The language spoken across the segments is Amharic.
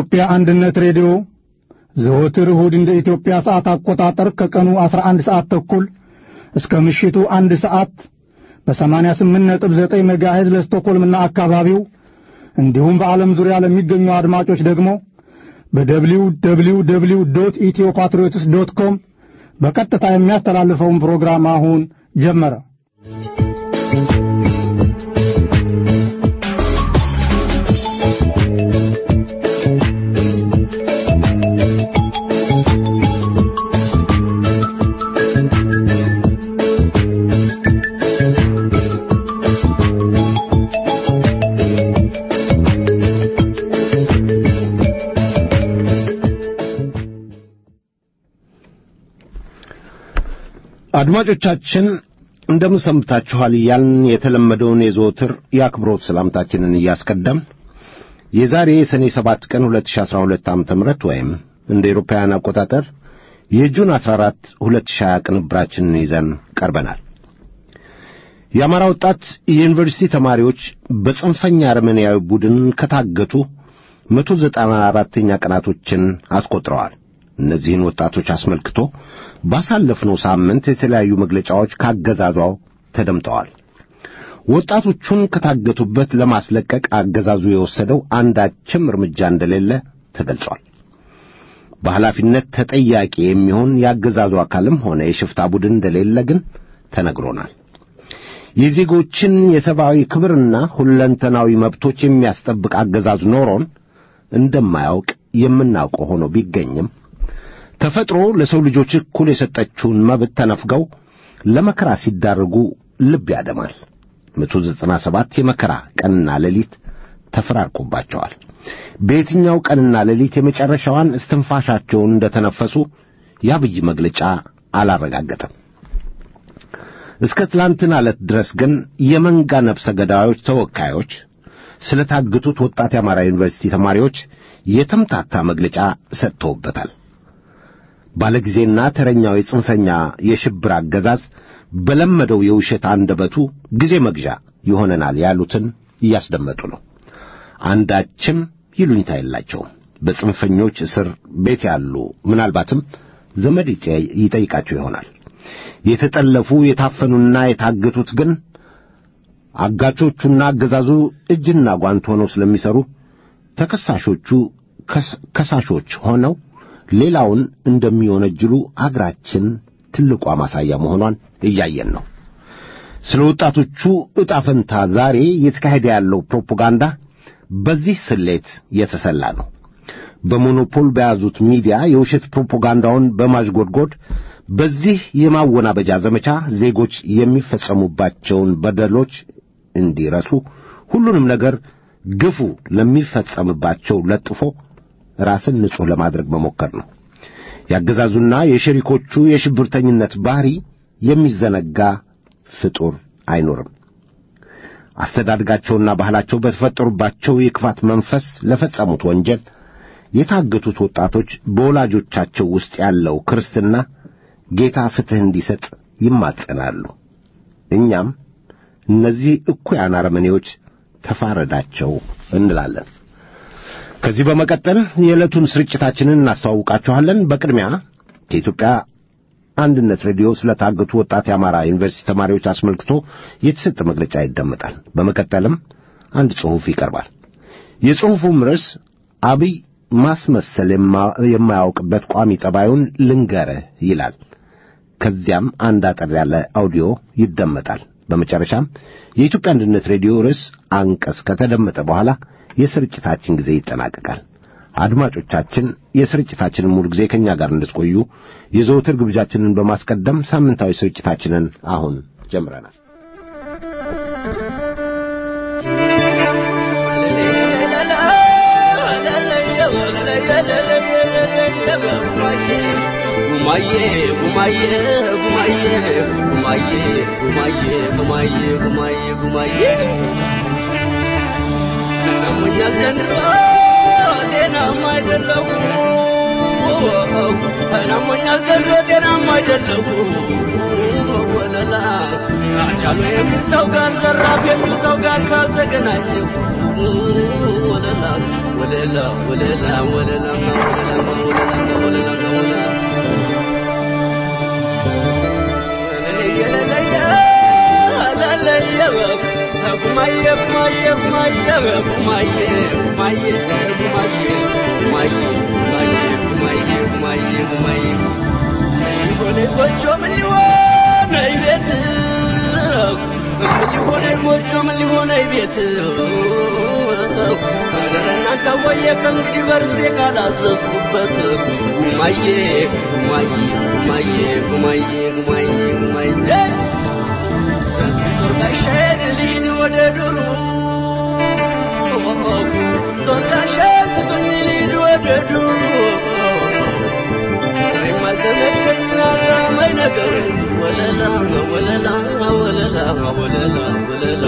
የኢትዮጵያ አንድነት ሬዲዮ ዘወትር እሁድ እንደ ኢትዮጵያ ሰዓት አቆጣጠር ከቀኑ 11 ሰዓት ተኩል እስከ ምሽቱ አንድ ሰዓት በ88.9 ሜጋሄዝ ለስቶኮልምና አካባቢው እንዲሁም በዓለም ዙሪያ ለሚገኙ አድማጮች ደግሞ በደብሊው ደብሊው ደብሊው ዶት ኢትዮ ፓትሪዮትስ ዶት ኮም በቀጥታ የሚያስተላልፈውን ፕሮግራም አሁን ጀመረ። አድማጮቻችን እንደምን ሰምታችኋል እያልን የተለመደውን የዘወትር የአክብሮት ሰላምታችንን እያስቀደም የዛሬ የሰኔ ሰባት ቀን 2012 ዓ.ም ወይም እንደ ኤሮፓውያን አቆጣጠር የጁን 14 2020 ቅንብራችንን ይዘን ቀርበናል። የአማራ ወጣት የዩኒቨርሲቲ ተማሪዎች በጽንፈኛ አረመኔያዊ ቡድን ከታገቱ 194ኛ ቀናቶችን አስቆጥረዋል። እነዚህን ወጣቶች አስመልክቶ ባሳለፍነው ሳምንት የተለያዩ መግለጫዎች ካገዛዟው ተደምጠዋል። ወጣቶቹን ከታገቱበት ለማስለቀቅ አገዛዙ የወሰደው አንዳችም እርምጃ እንደሌለ ተገልጿል። በኃላፊነት ተጠያቂ የሚሆን የአገዛዙ አካልም ሆነ የሽፍታ ቡድን እንደሌለ ግን ተነግሮናል። የዜጎችን የሰብአዊ ክብርና ሁለንተናዊ መብቶች የሚያስጠብቅ አገዛዝ ኖሮን እንደማያውቅ የምናውቀው ሆኖ ቢገኝም ተፈጥሮ ለሰው ልጆች እኩል የሰጠችውን መብት ተነፍገው ለመከራ ሲዳረጉ ልብ ያደማል። መቶ ዘጠና ሰባት የመከራ ቀንና ሌሊት ተፈራርቆባቸዋል። በየትኛው ቀንና ሌሊት የመጨረሻዋን እስትንፋሻቸውን እንደተነፈሱ የአብይ መግለጫ አላረጋገጠም። እስከ ትላንትና ዕለት ድረስ ግን የመንጋ ነፍሰ ገዳዮች ተወካዮች ስለ ታገቱት ወጣት የአማራ ዩኒቨርሲቲ ተማሪዎች የተምታታ መግለጫ ሰጥተውበታል። ባለጊዜና ተረኛው የጽንፈኛ የሽብር አገዛዝ በለመደው የውሸት አንደበቱ ጊዜ መግዣ ይሆነናል ያሉትን እያስደመጡ ነው። አንዳችም ይሉኝታ የላቸውም። በጽንፈኞች እስር ቤት ያሉ ምናልባትም ዘመድ ይጠይቃቸው ይሆናል። የተጠለፉ የታፈኑና የታገቱት ግን አጋቾቹና አገዛዙ እጅና ጓንት ሆነው ስለሚሰሩ ተከሳሾቹ ከሳሾች ሆነው ሌላውን እንደሚወነጅሉ አገራችን ትልቋ ማሳያ መሆኗን እያየን ነው። ስለ ወጣቶቹ ዕጣ ፈንታ ዛሬ እየተካሄደ ያለው ፕሮፓጋንዳ በዚህ ስሌት የተሰላ ነው። በሞኖፖል በያዙት ሚዲያ የውሸት ፕሮፓጋንዳውን በማዥጎድጎድ በዚህ የማወናበጃ ዘመቻ ዜጎች የሚፈጸሙባቸውን በደሎች እንዲረሱ ሁሉንም ነገር ግፉ ለሚፈጸምባቸው ለጥፎ ራስን ንጹሕ ለማድረግ መሞከር ነው። ያገዛዙና የሸሪኮቹ የሽብርተኝነት ባህሪ የሚዘነጋ ፍጡር አይኖርም። አስተዳድጋቸውና ባህላቸው በተፈጠሩባቸው የክፋት መንፈስ ለፈጸሙት ወንጀል የታገቱት ወጣቶች በወላጆቻቸው ውስጥ ያለው ክርስትና ጌታ ፍትሕ እንዲሰጥ ይማጸናሉ። እኛም እነዚህ እኩያን አረመኔዎች ተፋረዳቸው እንላለን። ከዚህ በመቀጠል የዕለቱን ስርጭታችንን እናስተዋውቃችኋለን። በቅድሚያ ከኢትዮጵያ አንድነት ሬዲዮ ስለታገቱ ወጣት የአማራ ዩኒቨርሲቲ ተማሪዎች አስመልክቶ የተሰጠ መግለጫ ይደመጣል። በመቀጠልም አንድ ጽሑፍ ይቀርባል። የጽሑፉም ርዕስ አብይ ማስመሰል የማያውቅበት ቋሚ ጠባዩን ልንገርህ ይላል። ከዚያም አንድ አጠር ያለ አውዲዮ ይደመጣል። በመጨረሻም የኢትዮጵያ አንድነት ሬዲዮ ርዕስ አንቀጽ ከተደመጠ በኋላ የስርጭታችን ጊዜ ይጠናቀቃል። አድማጮቻችን የስርጭታችንን ሙሉ ጊዜ ከእኛ ጋር እንድትቆዩ የዘወትር ግብዣችንን በማስቀደም ሳምንታዊ ስርጭታችንን አሁን ጀምረናል። ጉማዬ ጉማዬ ጉማዬ ጉማዬ ጉማዬ ጉማዬ ጉማዬ ጉማዬ እናሞኛል ዘንድሮ ጤናማ አይደለሁ እናሞኛል ዘንድሮ ጤናማ አይደለሁ ወለላ አጫሉ የሚል ሰው ጋር ዘራፍ የሚል ሰው ጋር ካልተገናኘ ወለላ ወለላ ወለላ ወለላ ወለላ ወለላ ወለላ ከእንግዲህ በርዜ ካላዘዝኩበት ጉማዬ ጉማዬ ጉማዬ ጉማዬ ጉማዬ ጉማዬ ጦርጋሻዬን ልሂድ ወደ ዱሩ ጦርጋሻዬን ስጡኝ ልሂድ ወደ ዱሩ እኔም አልተመቸኝ አላማኝ ነገር ወለላ ወለላ ወለላ ወለላ ወለላ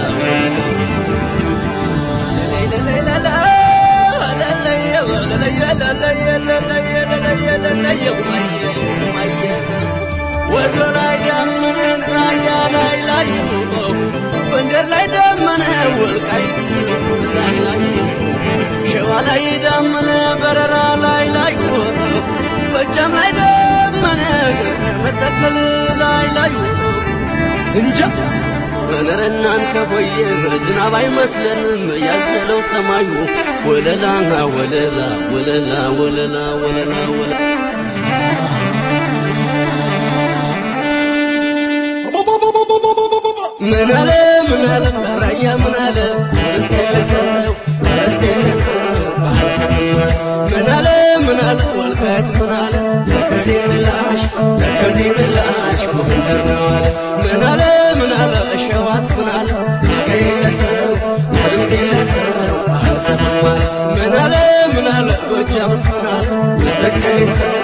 ወደ ላይ ዳመነን ራያ ላይ ላይ ጎንደር ላይ ዳመነ ወልቃይት ላይ ላይ ሸዋ ላይ ዳመነ በረራ ላይ ላይ ጎጃም ላይ ዳመነ መተከል ላይ ላይ እንጃ ኧረ እናንተ ሆየ ዝናብ አይመስለንም ያዘለው ሰማዩ ወለላ ወለላ ወለላ ወለላ ወለላ ወለላ ምን አለ ምን አለ ራያ ምን አለ ምን አለ ምን አለ ወልቃይት ምን አለ ከዜ ምላሽ ከዜ ምላሽ ጎንደር ነው አለ ምን አለ ምን አለ ሸዋስ ምን አለ ከየለሰው ከየለሰው አልሰማም አለ ምን አለ ምን አለ ጎጃምስ ምን አለ መተከሌሰው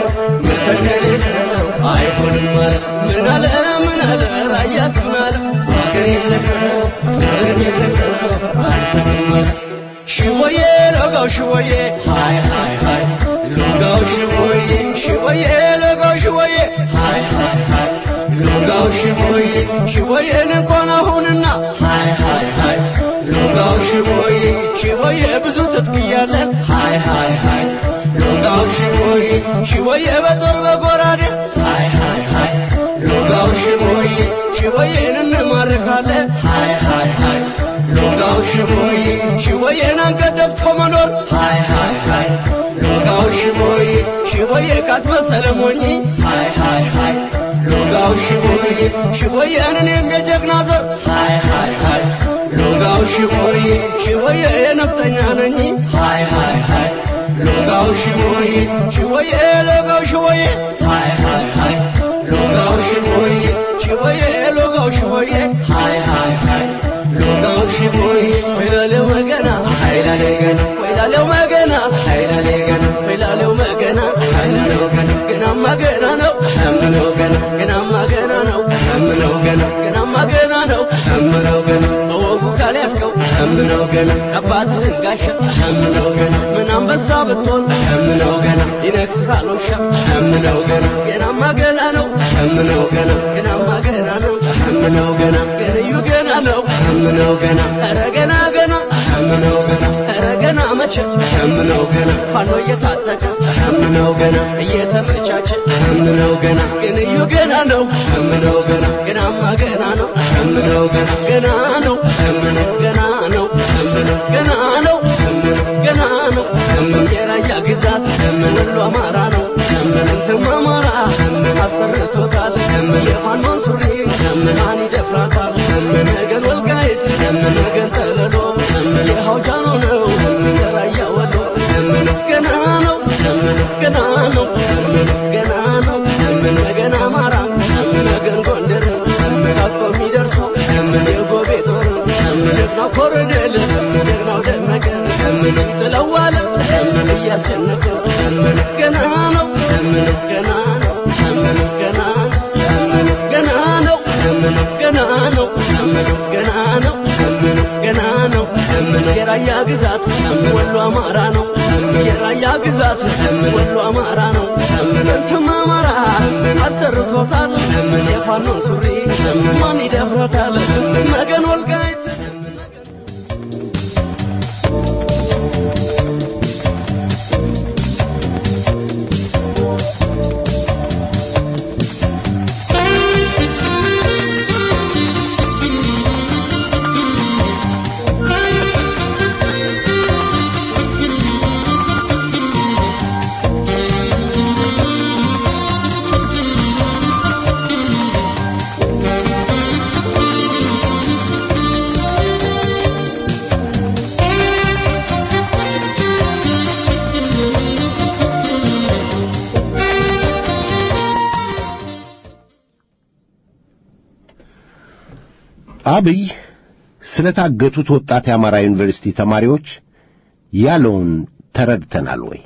መተከሌሰው አይሆንም አለ ምን አለ ምን አለ ራያስ ምን አለ ሀገር የለሰው ሀገር የለሰው አልሰማም አለ ሽወዬ ለጋው ሽወዬ ሃይ ሃይ ሃይ ሎጋው ሽወዬ ሽወዬ ለጋው ሽወዬ ሃይ ሃይ ሃይ ሎጋው ሽወዬ ሽወዬን እንኳን አሁንና ሃይ ሃይ ሃይ ሎጋው ሽወዬ ሽወዬ ብዙ ትጥቅ እያለ ሃይ ሃይ ሃይ ሎጋው ሽወዬ ሽወዬ በጦር በጎራዴ ሃይ ሃይ ሃይ ሎጋው ሽወዬ ሽወዬን እንማርካለን ሃይ ሃይ ሃይ ሎጋው ሽቦይ ሽቦዬን አንገት ደፍቶ መኖር ሃይ ሃይ ሃይ ሎጋው ሽቦይ ሽቦዬ ካስመሰለ ሞኝ ሃይ ሃይ ሃይ ሎጋው ሽቦይ ሽቦዬን እኔም የጀግና ዘር ሃይ ሃይ ሃይ ሎጋው ሽቦይ ሽቦዬ የነፍጠኛ ነኝ ሃይ ሃይ ሃይ ሎጋው ሽቦይ ሽቦዬ ሎጋው ሽቦዬ ሃይ ሃይ ሃይ ሎጋው ሽቦይ ሽቦዬ ሎጋው ሽቦዬ ሃይ ሃይ ሃይ ሎጋው ሽቦይ ወይላለው መገና ኃይላለው ገና ወይላለው መገና ኃይላለው ገና ወይላለው መገና ኃይላለው ገና ገናማ ገና ነው ሐምለው ገና ገናማ ገና ነው ሐምለው ገና ገናማ ገና ነው ሐምለው ገና በወጉ ካልያዝከው ሐምለው ገና አባትህን ጋሻ ሐምለው ገና ምን አንበሳ ብትሆን ሐምለው ገና ይነግስሃል ውሻ ሐምለው ገና ገናማ ገና ነው ሐምለው ገና ገናማ ገና ነው ሐምለው ገና ገንዩ ገና ነው ሐምለው ገና ኧረ ገና ገና ሐምለው ገና ኧረ ገና መቼ ሐምለው ገና ፋኖ እየታጠቀ ሐምለው ገና እየተመቻቸ ሐምለው ገና ገንዩ ገና ነው ሐምለው ገና ገናማ ገና ነው ሐምለው ገና ገና ነው ሐምለው ገና ነው ሐምለው ገና ነው ሐምለው ገና ነው ሐምለው የራያ ግዛት ሐምለው ወሎ አማራ ነው ሐምለው እንትም አማራ ሐምለው አሰርቶታል ሐምለው የፋኖን ሱሪ ሐምለው ማን ይደፍራታል ሐምለው ነገን ወልቃይት ሐምለው ነገን ጠለሎ ሐምለው የሐውጃኖ ነው ሐምለው የራያ ወሎ ሐምለው ገና ነው ሐምለው ገና ነው ሐምለው ገና ነው ሐምለው ነገን አማራ ሐምለው ነገን ጎንደር ሐምለው አቆ የሚደርሰው ሐምለው የጎቤ ጦር ሐምለው ጀግናው ኮሎኔል ሐምለው ጀግናው ደመቀ ሐምለው ጥለዋለ ሐምለው እያስጨነቀ ሐምለው ገና ነው ሐምለው ገና ነው ሐምለው ገና ነው ሐምለው ገና ነው ሐምለው ገና ነው ሐምለው ገና ነው ሐምለው ገና ነው ሐምለው የራያ ግዛት ወሎ አማራ ነው የራያ ግዛት ወሎ አማራ ነው እንትም አማራ አሰርቶታል የፋኖን ሱሪ መገን ወልቃይት አብይ ስለታገቱት ወጣት የአማራ ዩኒቨርሲቲ ተማሪዎች ያለውን ተረድተናል ወይ?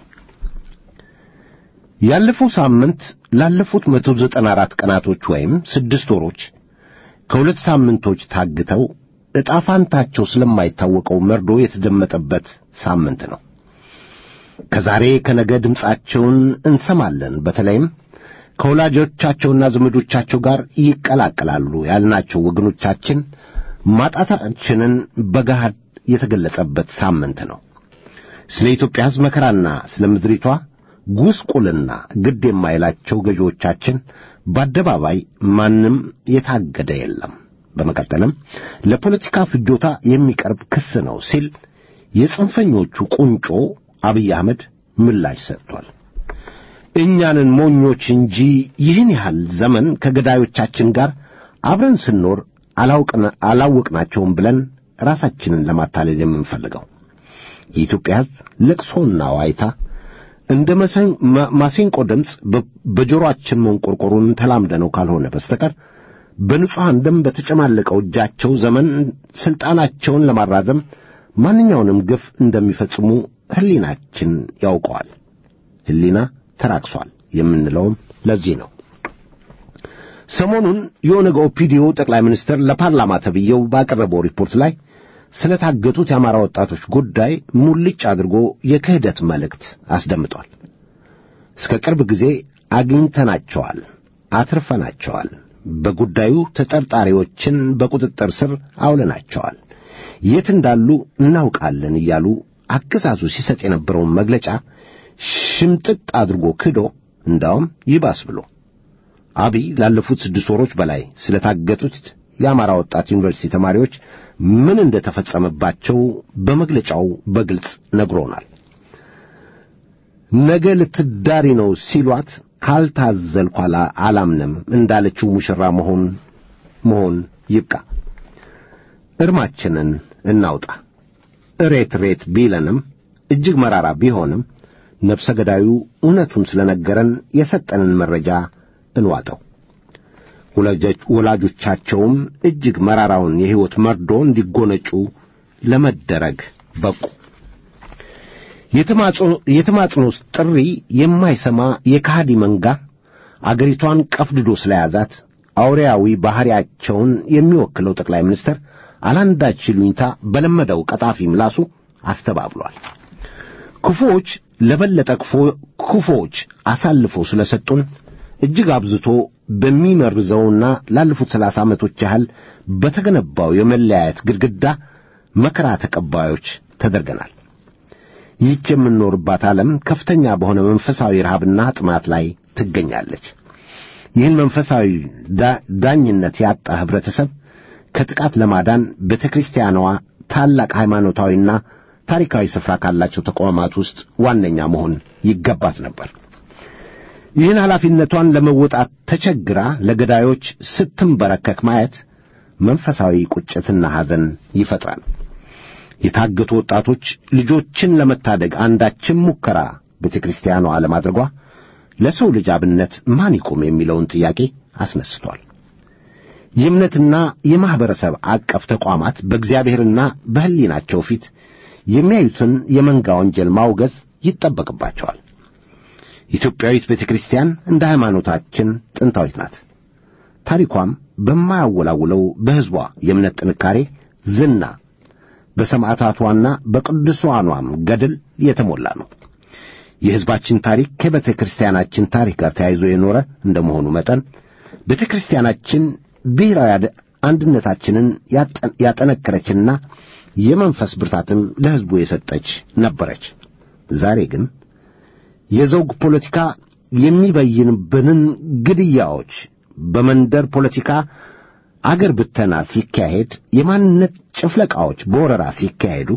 ያለፈው ሳምንት ላለፉት መቶ ዘጠና አራት ቀናቶች ወይም ስድስት ወሮች ከሁለት ሳምንቶች ታግተው ዕጣ ፋንታቸው ስለማይታወቀው መርዶ የተደመጠበት ሳምንት ነው። ከዛሬ ከነገ ድምፃቸውን እንሰማለን። በተለይም ከወላጆቻቸውና ዘመዶቻቸው ጋር ይቀላቀላሉ ያልናቸው ወገኖቻችን ማጣታችንን በገሃድ የተገለጸበት ሳምንት ነው። ስለ ኢትዮጵያ ሕዝብ መከራና ስለ ምድሪቷ ጉስቁልና ግድ የማይላቸው ገዢዎቻችን በአደባባይ ማንም የታገደ የለም። በመቀጠልም ለፖለቲካ ፍጆታ የሚቀርብ ክስ ነው ሲል የጽንፈኞቹ ቁንጮ አብይ አህመድ ምላሽ ሰጥቷል። እኛንን ሞኞች እንጂ ይህን ያህል ዘመን ከገዳዮቻችን ጋር አብረን ስንኖር አላወቅናቸውም ብለን ራሳችንን ለማታለል የምንፈልገው የኢትዮጵያ ሕዝብ ለቅሶና ዋይታ እንደ ማሲንቆ ድምፅ በጆሮአችን መንቆርቆሩን ተላምደነው ካልሆነ በስተቀር በንጹሐን ደም በተጨማለቀው እጃቸው ዘመን ሥልጣናቸውን ለማራዘም ማንኛውንም ግፍ እንደሚፈጽሙ ሕሊናችን ያውቀዋል። ሕሊና ተራክሷል የምንለውም ለዚህ ነው። ሰሞኑን የኦነግ ኦፒዲዮ ጠቅላይ ሚኒስትር ለፓርላማ ተብዬው ባቀረበው ሪፖርት ላይ ስለ ታገቱት የአማራ ወጣቶች ጉዳይ ሙልጭ አድርጎ የክህደት መልእክት አስደምጧል። እስከ ቅርብ ጊዜ አግኝተናቸዋል፣ አትርፈናቸዋል፣ በጉዳዩ ተጠርጣሪዎችን በቁጥጥር ስር አውለናቸዋል፣ የት እንዳሉ እናውቃለን እያሉ አገዛዙ ሲሰጥ የነበረውን መግለጫ ሽምጥጥ አድርጎ ክዶ እንዳውም ይባስ ብሎ አብይ ላለፉት ስድስት ወሮች በላይ ስለታገቱት የአማራ ወጣት ዩኒቨርሲቲ ተማሪዎች ምን እንደተፈጸመባቸው በመግለጫው በግልጽ ነግሮናል። ነገ ልትዳሪ ነው ሲሏት ካልታዘልኩ አላምንም እንዳለችው ሙሽራ መሆን መሆን ይብቃ። እርማችንን እናውጣ። እሬት ሬት ቢለንም እጅግ መራራ ቢሆንም ነፍሰ ገዳዩ እውነቱን ስለነገረን የሰጠንን መረጃ እንዋጠው። ወላጆቻቸውም እጅግ መራራውን የሕይወት መርዶ እንዲጎነጩ ለመደረግ በቁ። የተማጽኖ ጥሪ የማይሰማ የካሃዲ መንጋ አገሪቷን ቀፍድዶ ስለያዛት አውሬያዊ ባሕሪያቸውን የሚወክለው ጠቅላይ ሚኒስትር አላንዳች ይሉኝታ በለመደው ቀጣፊ ምላሱ አስተባብሏል። ክፉዎች ለበለጠ ክፉዎች አሳልፈው ስለሰጡን እጅግ አብዝቶ በሚመርዘውና ላለፉት ሰላሳ ዓመቶች ያህል በተገነባው የመለያየት ግድግዳ መከራ ተቀባዮች ተደርገናል። ይህች የምንኖርባት ዓለም ከፍተኛ በሆነ መንፈሳዊ ረሃብና ጥማት ላይ ትገኛለች። ይህን መንፈሳዊ ዳኝነት ያጣ ኅብረተሰብ ከጥቃት ለማዳን ቤተ ክርስቲያኗ ታላቅ ሃይማኖታዊና ታሪካዊ ስፍራ ካላቸው ተቋማት ውስጥ ዋነኛ መሆን ይገባት ነበር። ይህን ኃላፊነቷን ለመወጣት ተቸግራ ለገዳዮች ስትንበረከክ ማየት መንፈሳዊ ቁጭትና ሐዘን ይፈጥራል። የታገቱ ወጣቶች ልጆችን ለመታደግ አንዳችም ሙከራ ቤተ ክርስቲያኗ አለማድረጓ ለሰው ልጅ አብነት ማን ይቁም የሚለውን ጥያቄ አስነስቷል። የእምነትና የማኅበረሰብ አቀፍ ተቋማት በእግዚአብሔርና በሕሊናቸው ፊት የሚያዩትን የመንጋ ወንጀል ማውገዝ ይጠበቅባቸዋል። ኢትዮጵያዊት ቤተ ክርስቲያን እንደ ሃይማኖታችን ጥንታዊት ናት። ታሪኳም በማያወላውለው በሕዝቧ የእምነት ጥንካሬ፣ ዝና፣ በሰማዕታቷና በቅዱሳኗም ገድል የተሞላ ነው። የሕዝባችን ታሪክ ከቤተ ክርስቲያናችን ታሪክ ጋር ተያይዞ የኖረ እንደመሆኑ መጠን ቤተ ክርስቲያናችን ብሔራዊ አንድነታችንን ያጠነከረችና የመንፈስ ብርታትም ለሕዝቡ የሰጠች ነበረች። ዛሬ ግን የዘውግ ፖለቲካ የሚበይንብንን ግድያዎች፣ በመንደር ፖለቲካ አገር ብተና ሲካሄድ፣ የማንነት ጭፍለቃዎች በወረራ ሲካሄዱ፣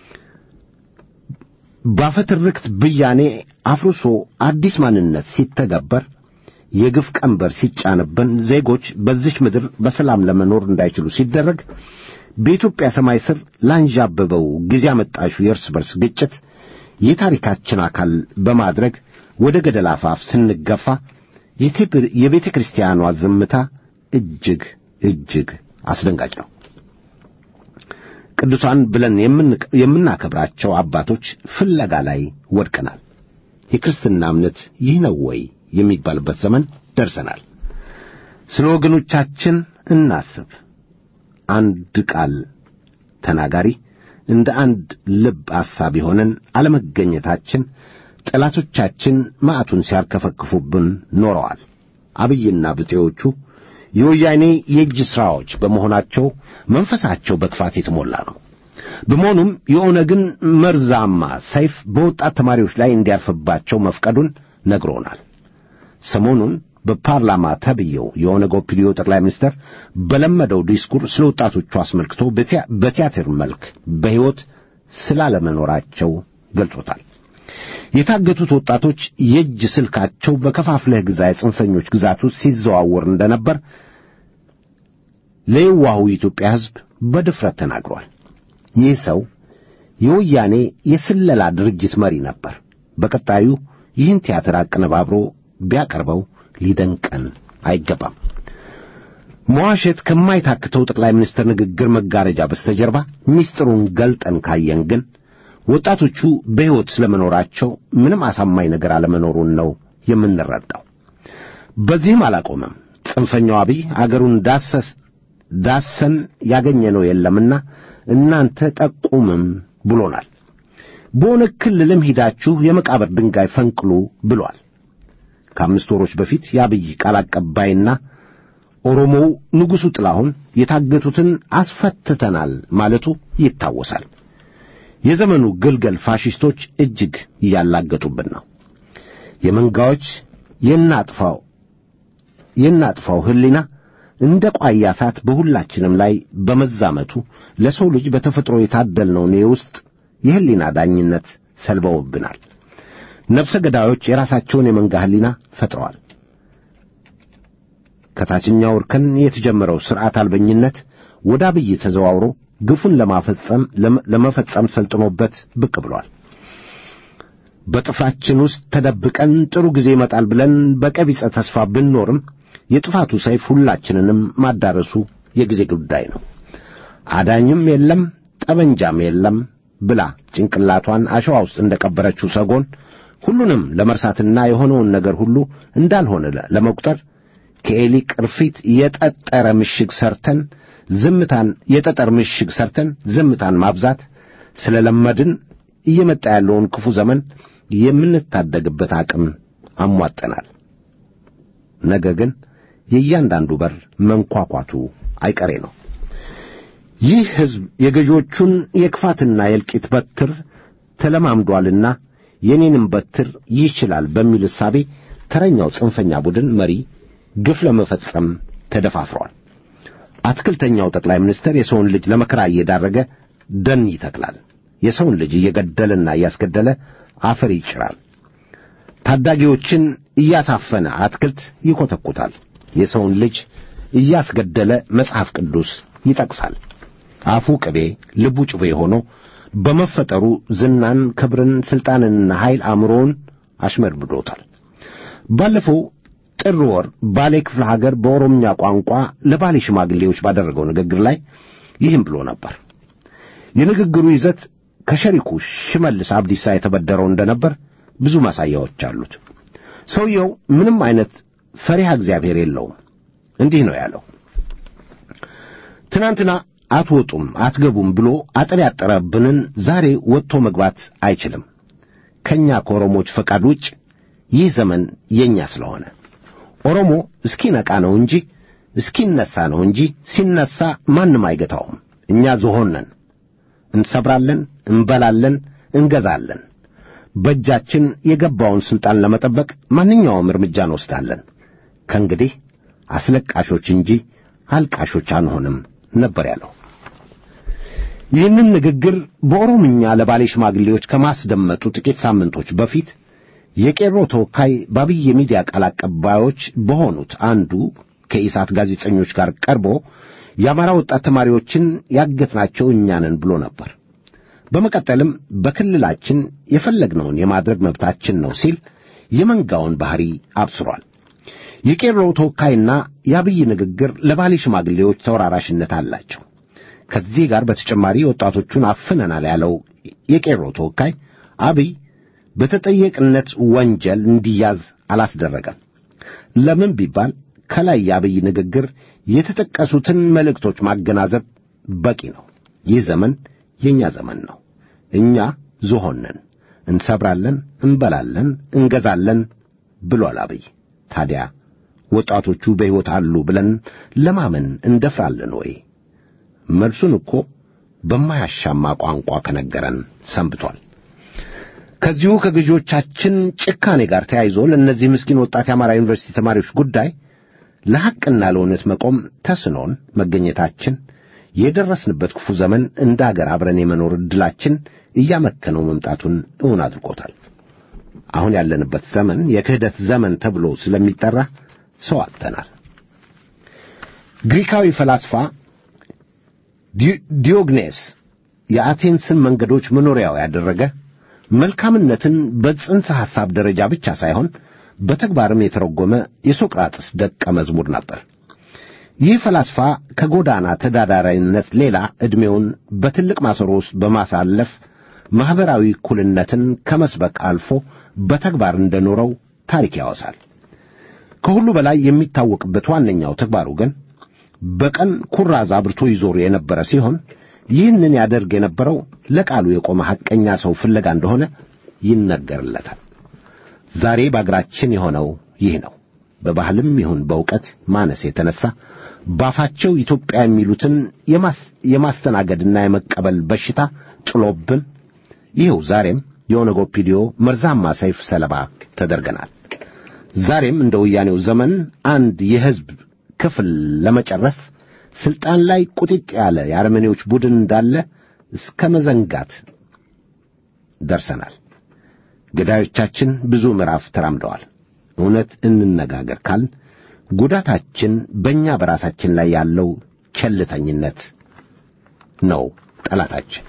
ባፈትርክት ብያኔ አፍርሶ አዲስ ማንነት ሲተገበር የግፍ ቀንበር ሲጫንብን ዜጎች በዚች ምድር በሰላም ለመኖር እንዳይችሉ ሲደረግ በኢትዮጵያ ሰማይ ስር ላንዣበበው ጊዜ አመጣሹ የእርስ በርስ ግጭት የታሪካችን አካል በማድረግ ወደ ገደል አፋፍ ስንገፋ የቤተ ክርስቲያኗ ዝምታ እጅግ እጅግ አስደንጋጭ ነው። ቅዱሳን ብለን የምናከብራቸው አባቶች ፍለጋ ላይ ወድቀናል። የክርስትና እምነት ይህ ነው ወይ የሚባልበት ዘመን ደርሰናል። ስለ ወገኖቻችን እናስብ። አንድ ቃል ተናጋሪ እንደ አንድ ልብ አሳቢ ሆነን አለመገኘታችን ጠላቶቻችን ማዕቱን ሲያርከፈክፉብን ኖረዋል። አብይና ብጤዎቹ የወያኔ የእጅ ሥራዎች በመሆናቸው መንፈሳቸው በክፋት የተሞላ ነው። በመሆኑም የኦነግን መርዛማ ሰይፍ በወጣት ተማሪዎች ላይ እንዲያርፍባቸው መፍቀዱን ነግሮናል። ሰሞኑን በፓርላማ ተብየው የኦነግ ኦፒዲዮ ጠቅላይ ሚኒስትር በለመደው ዲስኩር ስለ ወጣቶቹ አስመልክቶ በቲያትር መልክ በሕይወት ስላለመኖራቸው ገልጾታል። የታገቱት ወጣቶች የእጅ ስልካቸው በከፋፍለህ ግዛ የጽንፈኞች ግዛት ውስጥ ሲዘዋወር እንደነበር ለየዋሁ የኢትዮጵያ ሕዝብ በድፍረት ተናግሯል። ይህ ሰው የወያኔ የስለላ ድርጅት መሪ ነበር። በቀጣዩ ይህን ቲያትር አቀነባብሮ ቢያቀርበው ሊደንቀን አይገባም። መዋሸት ከማይታክተው ጠቅላይ ሚኒስትር ንግግር መጋረጃ በስተጀርባ ምስጢሩን ገልጠን ካየን ግን ወጣቶቹ በሕይወት ስለመኖራቸው ምንም አሳማኝ ነገር አለመኖሩን ነው የምንረዳው። በዚህም አላቆመም። ጽንፈኛው አብይ አገሩን ዳሰስ ዳሰን ያገኘነው የለምና እናንተ ጠቁምም ብሎናል። በኦነግ ክልልም ሂዳችሁ የመቃብር ድንጋይ ፈንቅሉ ብሏል። ከአምስት ወሮች በፊት የአብይ ቃል አቀባይና ኦሮሞው ንጉሡ ጥላሁን የታገቱትን አስፈትተናል ማለቱ ይታወሳል። የዘመኑ ግልገል ፋሽስቶች እጅግ እያላገጡብን ነው። የመንጋዎች የናጥፋው የናጥፋው ሕሊና እንደ ቋያ እሳት በሁላችንም ላይ በመዛመቱ ለሰው ልጅ በተፈጥሮ የታደልነውን የውስጥ የሕሊና ዳኝነት ሰልበውብናል። ነፍሰ ገዳዮች የራሳቸውን የመንጋ ሕሊና ፈጥረዋል። ከታችኛው እርከን የተጀመረው ሥርዓት አልበኝነት ወደ አብይ ተዘዋውሮ ግፉን ለማፈጸም ለመፈጸም ሰልጥኖበት ብቅ ብሏል። በጥፍራችን ውስጥ ተደብቀን ጥሩ ጊዜ ይመጣል ብለን በቀቢጸ ተስፋ ብንኖርም የጥፋቱ ሰይፍ ሁላችንንም ማዳረሱ የጊዜ ጉዳይ ነው። አዳኝም የለም ጠመንጃም የለም ብላ ጭንቅላቷን አሸዋ ውስጥ እንደቀበረችው ሰጎን ሁሉንም ለመርሳትና የሆነውን ነገር ሁሉ እንዳልሆነ ለመቁጠር ከኤሊ ቅርፊት የጠጠረ ምሽግ ሰርተን ዝምታን የጠጠር ምሽግ ሰርተን ዝምታን ማብዛት ስለለመድን እየመጣ ያለውን ክፉ ዘመን የምንታደግበት አቅም አሟጠናል። ነገ ግን የእያንዳንዱ በር መንኳኳቱ አይቀሬ ነው። ይህ ሕዝብ የገዢዎቹን የክፋትና የእልቂት በትር ተለማምዷልና የኔንም በትር ይችላል በሚል እሳቤ ተረኛው ጽንፈኛ ቡድን መሪ ግፍ ለመፈጸም ተደፋፍሯል። አትክልተኛው ጠቅላይ ሚኒስትር የሰውን ልጅ ለመከራ እየዳረገ ደን ይተክላል። የሰውን ልጅ እየገደለና እያስገደለ አፈር ይጭራል። ታዳጊዎችን እያሳፈነ አትክልት ይኮተኩታል። የሰውን ልጅ እያስገደለ መጽሐፍ ቅዱስ ይጠቅሳል። አፉ ቅቤ ልቡ ጩቤ ሆኖ በመፈጠሩ ዝናን፣ ክብርን፣ ሥልጣንንና ኃይል አእምሮውን አሽመድምዶታል። ባለፈው ጥር ወር ባሌ ክፍለ ሀገር በኦሮምኛ ቋንቋ ለባሌ ሽማግሌዎች ባደረገው ንግግር ላይ ይህም ብሎ ነበር። የንግግሩ ይዘት ከሸሪኩ ሽመልስ አብዲሳ የተበደረው እንደነበር ብዙ ማሳያዎች አሉት። ሰውየው ምንም አይነት ፈሪሃ እግዚአብሔር የለውም። እንዲህ ነው ያለው። ትናንትና አትወጡም አትገቡም ብሎ አጥር ያጠረብንን ዛሬ ወጥቶ መግባት አይችልም። ከእኛ ከኦሮሞች ፈቃድ ውጭ ይህ ዘመን የእኛ ስለሆነ ኦሮሞ እስኪነቃ ነው እንጂ እስኪነሳ ነው እንጂ ሲነሳ ማንም አይገታውም። እኛ ዝሆን ነን። እንሰብራለን፣ እንበላለን፣ እንገዛለን። በእጃችን የገባውን ሥልጣን ለመጠበቅ ማንኛውም እርምጃ እንወስዳለን። ከእንግዲህ አስለቃሾች እንጂ አልቃሾች አንሆንም ነበር ያለው። ይህንን ንግግር በኦሮምኛ ለባሌ ሽማግሌዎች ከማስደመጡ ጥቂት ሳምንቶች በፊት የቄሮ ተወካይ በአብይ የሚዲያ ቃል አቀባዮች በሆኑት አንዱ ከኢሳት ጋዜጠኞች ጋር ቀርቦ የአማራ ወጣት ተማሪዎችን ያገትናቸው እኛ ነን ብሎ ነበር። በመቀጠልም በክልላችን የፈለግነውን የማድረግ መብታችን ነው ሲል የመንጋውን ባሕሪ አብስሯል። የቄሮ ተወካይና የአብይ ንግግር ለባሌ ሽማግሌዎች ተወራራሽነት አላቸው። ከዚህ ጋር በተጨማሪ ወጣቶቹን አፍነናል ያለው የቄሮ ተወካይ አብይ በተጠየቅነት ወንጀል እንዲያዝ አላስደረገም። ለምን ቢባል ከላይ የአብይ ንግግር የተጠቀሱትን መልእክቶች ማገናዘብ በቂ ነው። ይህ ዘመን የእኛ ዘመን ነው። እኛ ዝሆን ነን፣ እንሰብራለን፣ እንበላለን፣ እንገዛለን ብሏል አብይ። ታዲያ ወጣቶቹ በሕይወት አሉ ብለን ለማመን እንደፍራለን ወይ? መልሱን እኮ በማያሻማ ቋንቋ ከነገረን ሰንብቷል። ከዚሁ ከገዢዎቻችን ጭካኔ ጋር ተያይዞ ለእነዚህ ምስኪን ወጣት የአማራ ዩኒቨርሲቲ ተማሪዎች ጉዳይ ለሐቅና ለእውነት መቆም ተስኖን መገኘታችን የደረስንበት ክፉ ዘመን እንደ አገር አብረን የመኖር ዕድላችን እያመከነው መምጣቱን እውን አድርጎታል። አሁን ያለንበት ዘመን የክህደት ዘመን ተብሎ ስለሚጠራ ሰው አጥተናል። ግሪካዊ ፈላስፋ ዲዮግኔስ የአቴንስን መንገዶች መኖሪያው ያደረገ መልካምነትን በጽንሰ ሐሳብ ደረጃ ብቻ ሳይሆን በተግባርም የተረጎመ የሶቅራጥስ ደቀ መዝሙር ነበር። ይህ ፈላስፋ ከጎዳና ተዳዳሪነት ሌላ ዕድሜውን በትልቅ ማሰሮ ውስጥ በማሳለፍ ማኅበራዊ እኩልነትን ከመስበክ አልፎ በተግባር እንደኖረው ታሪክ ያወሳል። ከሁሉ በላይ የሚታወቅበት ዋነኛው ተግባሩ ግን በቀን ኩራዝ አብርቶ ይዞር የነበረ ሲሆን ይህንን ያደርግ የነበረው ለቃሉ የቆመ ሐቀኛ ሰው ፍለጋ እንደሆነ ይነገርለታል። ዛሬ በአገራችን የሆነው ይህ ነው። በባህልም ይሁን በእውቀት ማነስ የተነሳ ባፋቸው ኢትዮጵያ የሚሉትን የማስተናገድና የመቀበል በሽታ ጥሎብን ይኸው ዛሬም የኦነግ ኦፒዲዮ መርዛማ ሰይፍ ሰለባ ተደርገናል። ዛሬም እንደ ወያኔው ዘመን አንድ የሕዝብ ክፍል ለመጨረስ ስልጣን ላይ ቁጥጥ ያለ የአረመኔዎች ቡድን እንዳለ እስከ መዘንጋት ደርሰናል። ገዳዮቻችን ብዙ ምዕራፍ ተራምደዋል። እውነት እንነጋገር ካልን ጉዳታችን በእኛ በራሳችን ላይ ያለው ቸልተኝነት ነው ጠላታችን።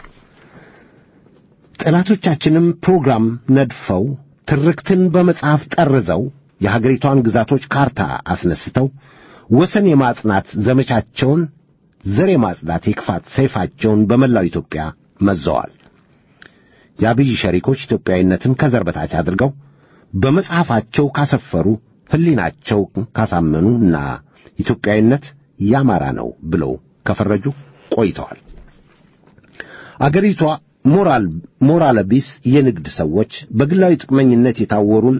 ጠላቶቻችንም ፕሮግራም ነድፈው ትርክትን በመጽሐፍ ጠርዘው የሀገሪቷን ግዛቶች ካርታ አስነስተው ወሰን የማጽናት ዘመቻቸውን ዘር የማጽዳት የክፋት ሰይፋቸውን በመላው ኢትዮጵያ መዘዋል። የአብይ ሸሪኮች ኢትዮጵያዊነትን ከዘር በታች አድርገው በመጽሐፋቸው ካሰፈሩ ሕሊናቸው ካሳመኑ እና ኢትዮጵያዊነት ያማራ ነው ብለው ከፈረጁ ቆይተዋል። አገሪቷ ሞራል ሞራል ቢስ የንግድ ሰዎች በግላዊ ጥቅመኝነት የታወሩን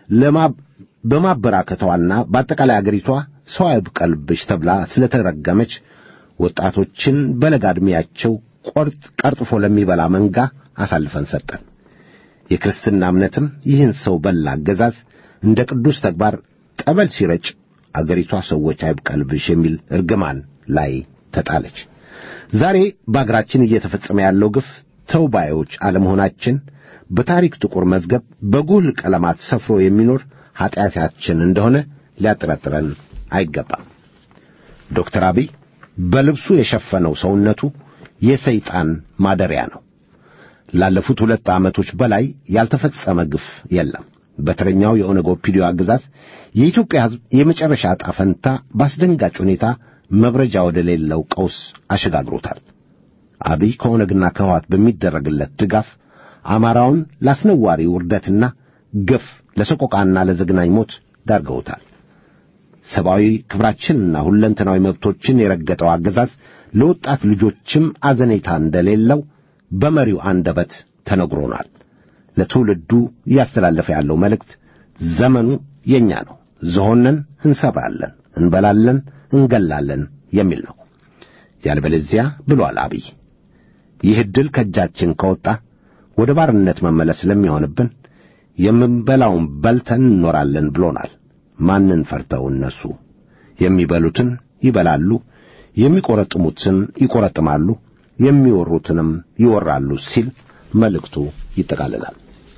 በማበራከቷና በአጠቃላይ አገሪቷ ሰው አይብቀልብሽ ተብላ ስለተረገመች ወጣቶችን በለጋ ዕድሜያቸው ቆርጥ ቀርጥፎ ለሚበላ መንጋ አሳልፈን ሰጠን። የክርስትና እምነትም ይህን ሰው በላ አገዛዝ እንደ ቅዱስ ተግባር ጠበል ሲረጭ አገሪቷ ሰዎች አይብቀልብሽ የሚል እርግማን ላይ ተጣለች። ዛሬ በአገራችን እየተፈጸመ ያለው ግፍ ተውባዮች አለመሆናችን በታሪክ ጥቁር መዝገብ በጉልህ ቀለማት ሰፍሮ የሚኖር ኀጢአታችን እንደሆነ ሊያጠረጥረን አይገባም። ዶክተር አብይ በልብሱ የሸፈነው ሰውነቱ የሰይጣን ማደሪያ ነው። ላለፉት ሁለት ዓመቶች በላይ ያልተፈጸመ ግፍ የለም። በተረኛው የኦነግ ኦፒዲዮ አገዛዝ የኢትዮጵያ ሕዝብ የመጨረሻ ዕጣ ፈንታ በአስደንጋጭ ሁኔታ መብረጃ ወደ ሌለው ቀውስ አሸጋግሮታል። አብይ ከኦነግና ከህዋት በሚደረግለት ድጋፍ አማራውን ላስነዋሪ ውርደትና ግፍ ለሰቆቃና ለዘግናኝ ሞት ዳርገውታል። ሰብአዊ ክብራችንና ሁለንተናዊ መብቶችን የረገጠው አገዛዝ ለወጣት ልጆችም አዘኔታ እንደሌለው በመሪው አንደበት ተነግሮናል። ለትውልዱ እያስተላለፈ ያለው መልእክት ዘመኑ የኛ ነው፣ ዝሆነን እንሰብራለን፣ እንበላለን፣ እንገላለን የሚል ነው። ያልበለዚያ ብሏል አብይ፣ ይህ ዕድል ከእጃችን ከወጣ ወደ ባርነት መመለስ ስለሚሆንብን የምንበላውን በልተን እንኖራለን ብሎናል። ማንን ፈርተው እነሱ የሚበሉትን ይበላሉ፣ የሚቆረጥሙትን ይቆረጥማሉ፣ የሚወሩትንም ይወራሉ ሲል መልእክቱ ይጠቃልላል።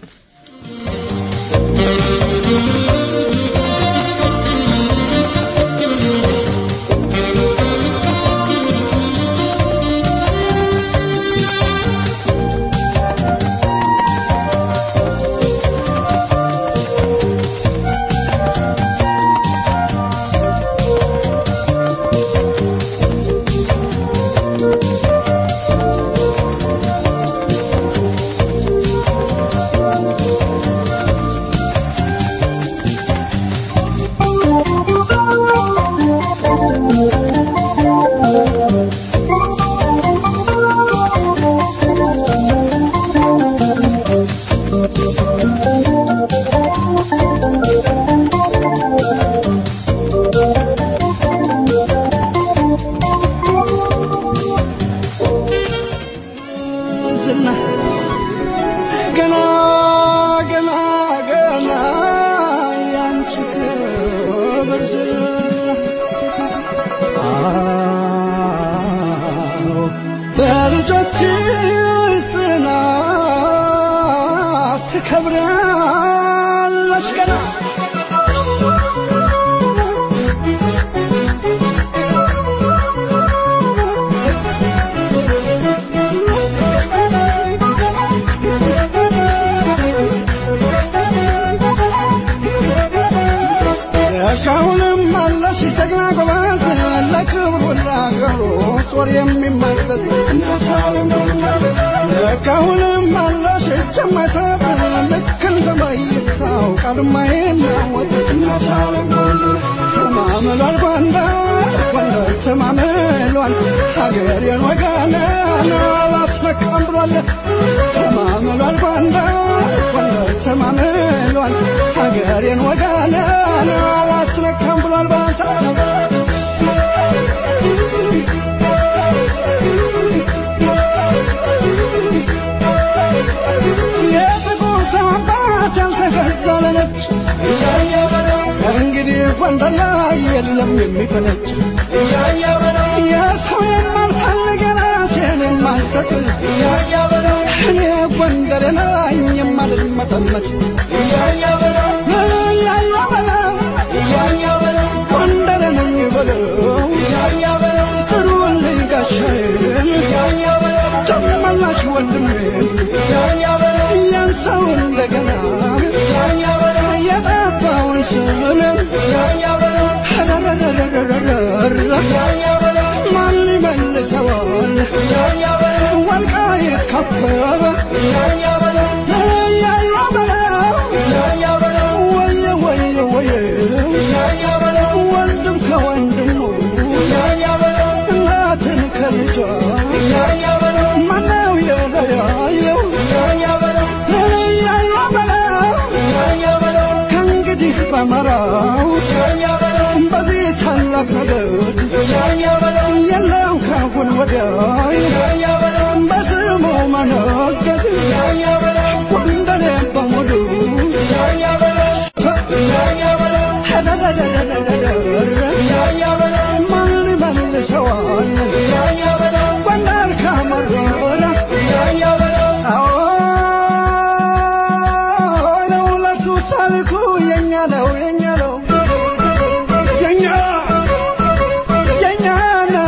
ዝና ገና ገና ገና ያንቺ ክብር ዝና አዎ በልጆችሽ ጽናት ትከብሪያለሽ ገና እስካሁንም አለሽ ጀግና ጎበዝ ለክብሩ ለአገሩ ጦር የሚመለስ እስካሁንም አለሽ እጅ የማይሰጥ ልክ እንደ መይሳው ቀድማ የናወጥ ተማምሏል ጎንደር ጎንደር ተማምሏል ሀገሬን ወገኔን አላስመካም ብሏል ተማምሏል ጎንደር ጎንደር ተማምሏል ሀገሬን ወገኔን አላስነካም ብሏል ባንተ የጥቁር ሰው አባት ያልተገዛ ለነጭ እንግዲህ ጎንደር ላይ የለም የሚፈነጭ የሰው የማልፈልግ ራሴን የማልሰጥ እኔ ጎንደር ላይ የማልመጠመጥ እያያ በለው ጎንደር ነኝ በለው ጥሩልኝ ጋሻዬን ጨመላሽ ወንድሜን ያን ሰው እንደገና የጠፋውን ስምን ማን ይመልሰዋል ወልቃይት ከበበ ያያ በለው ወየ ወየ ወየ ወንድም ከወንድሙ እናትን ከልጇ ማነው የለያየው ያያ በለው ከእንግዲህ በመራው በዚህ ታላቅ ነገር የለም ካሁን ወዲያ በስሙ መነገድ ጎንደሬ በሙሉ ማን ይመልሰዋል ጎንደር ከመረረ አዎ ለሁለቱ ታሪኩ የኛ ነው የኛ ነው የኛ የኛ ነው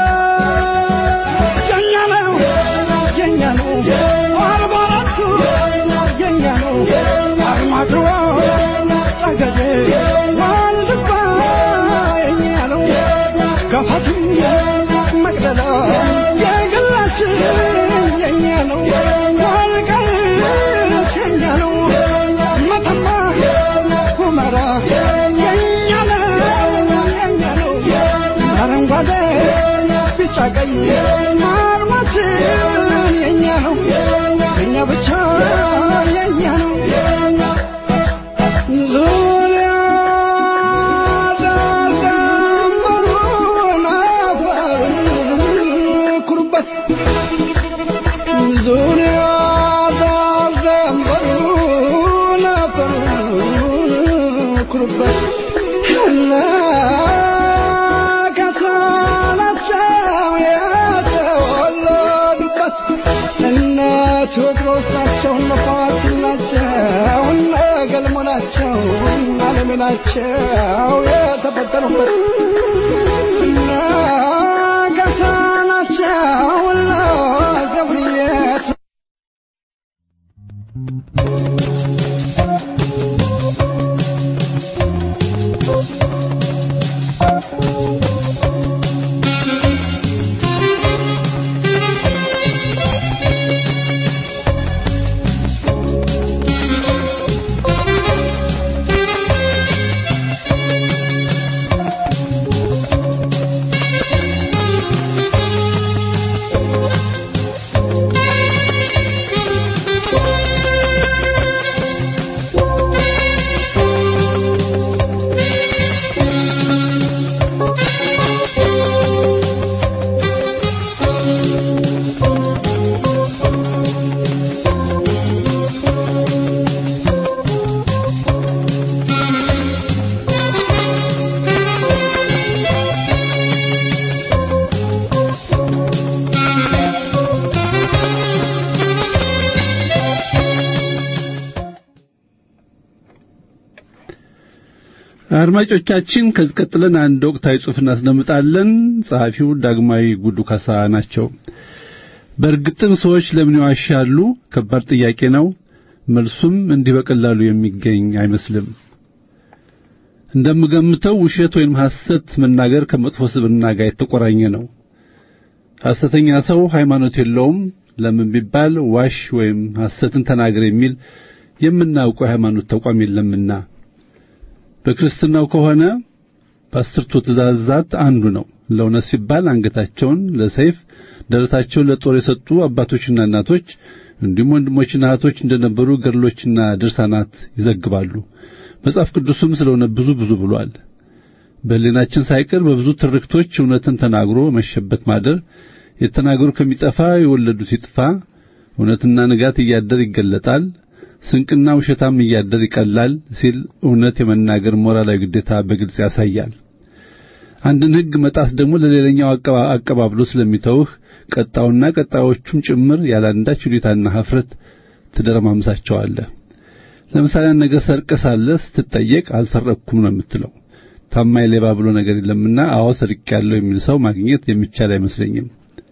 የኛ ነው የኛ ነው አርባ አራቱ የኛ ነው አርማጭሆ ጠገዴ ዋልድባ የኛ ነው ገፋትም መቅደላ የግላችን የኛ ነው ወልቃይት የኛ ነው መተማ ሁመራ የኛ ነው የኛ ነው አረንጓዴ ቢጫ ቀይ አርማችን የኛ ነው የኛ ብቻ የኛ ነው ዙሪያ ዳርዳር የተፈጠሩበት እነ ከሳናቸው የተወለዱበት እነ ቴዎድሮስ ናቸው እነ ፋሲል ናቸው እነ ገልሞ ናቸው እነ አለሜ ናቸው የተፈጠሩበት እነ ገሳ ናቸው እነ ገብርዬ አድማጮቻችን ከዚህ ቀጥለን አንድ ወቅታዊ ጽሑፍ እናስደምጣለን። ጸሐፊው ዳግማዊ ጉዱ ካሳ ናቸው። በእርግጥም ሰዎች ለምን ይዋሻሉ? ከባድ ጥያቄ ነው። መልሱም እንዲህ በቀላሉ የሚገኝ አይመስልም። እንደምገምተው ውሸት ወይም ሐሰት መናገር ከመጥፎ ስብዕና ጋር የተቆራኘ ነው። ሐሰተኛ ሰው ሃይማኖት የለውም። ለምን ቢባል ዋሽ ወይም ሐሰትን ተናገር የሚል የምናውቀው የሃይማኖት ተቋም የለምና። በክርስትናው ከሆነ በአስርቱ ትእዛዛት አንዱ ነው። ለእውነት ሲባል አንገታቸውን ለሰይፍ ደረታቸውን ለጦር የሰጡ አባቶችና እናቶች እንዲሁም ወንድሞችና እህቶች እንደነበሩ ገድሎችና ድርሳናት ይዘግባሉ። መጽሐፍ ቅዱስም ስለሆነ ብዙ ብዙ ብሏል። በሕሊናችን ሳይቀር በብዙ ትርክቶች እውነትን ተናግሮ መሸበት ማደር የተናገሩ ከሚጠፋ የወለዱት ይጥፋ፣ እውነትና ንጋት እያደር ይገለጣል፣ ስንቅና ውሸታም እያደር ይቀላል ሲል እውነት የመናገር ሞራላዊ ግዴታ በግልጽ ያሳያል። አንድን ሕግ መጣስ ደግሞ ለሌላኛው አቀባብሎ ስለሚተውህ ቀጣውና ቀጣዮቹም ጭምር ያላንዳች ሁኔታና ኀፍረት ትደረማምሳቸዋለህ። ለምሳሌ አንድ ነገር ሰርቀህ ሳለህ ስትጠየቅ አልሰረቅኩም ነው የምትለው። ታማኝ ሌባ ብሎ ነገር የለምና አዎ ሰርቄያለሁ የሚል ሰው ማግኘት የሚቻል አይመስለኝም።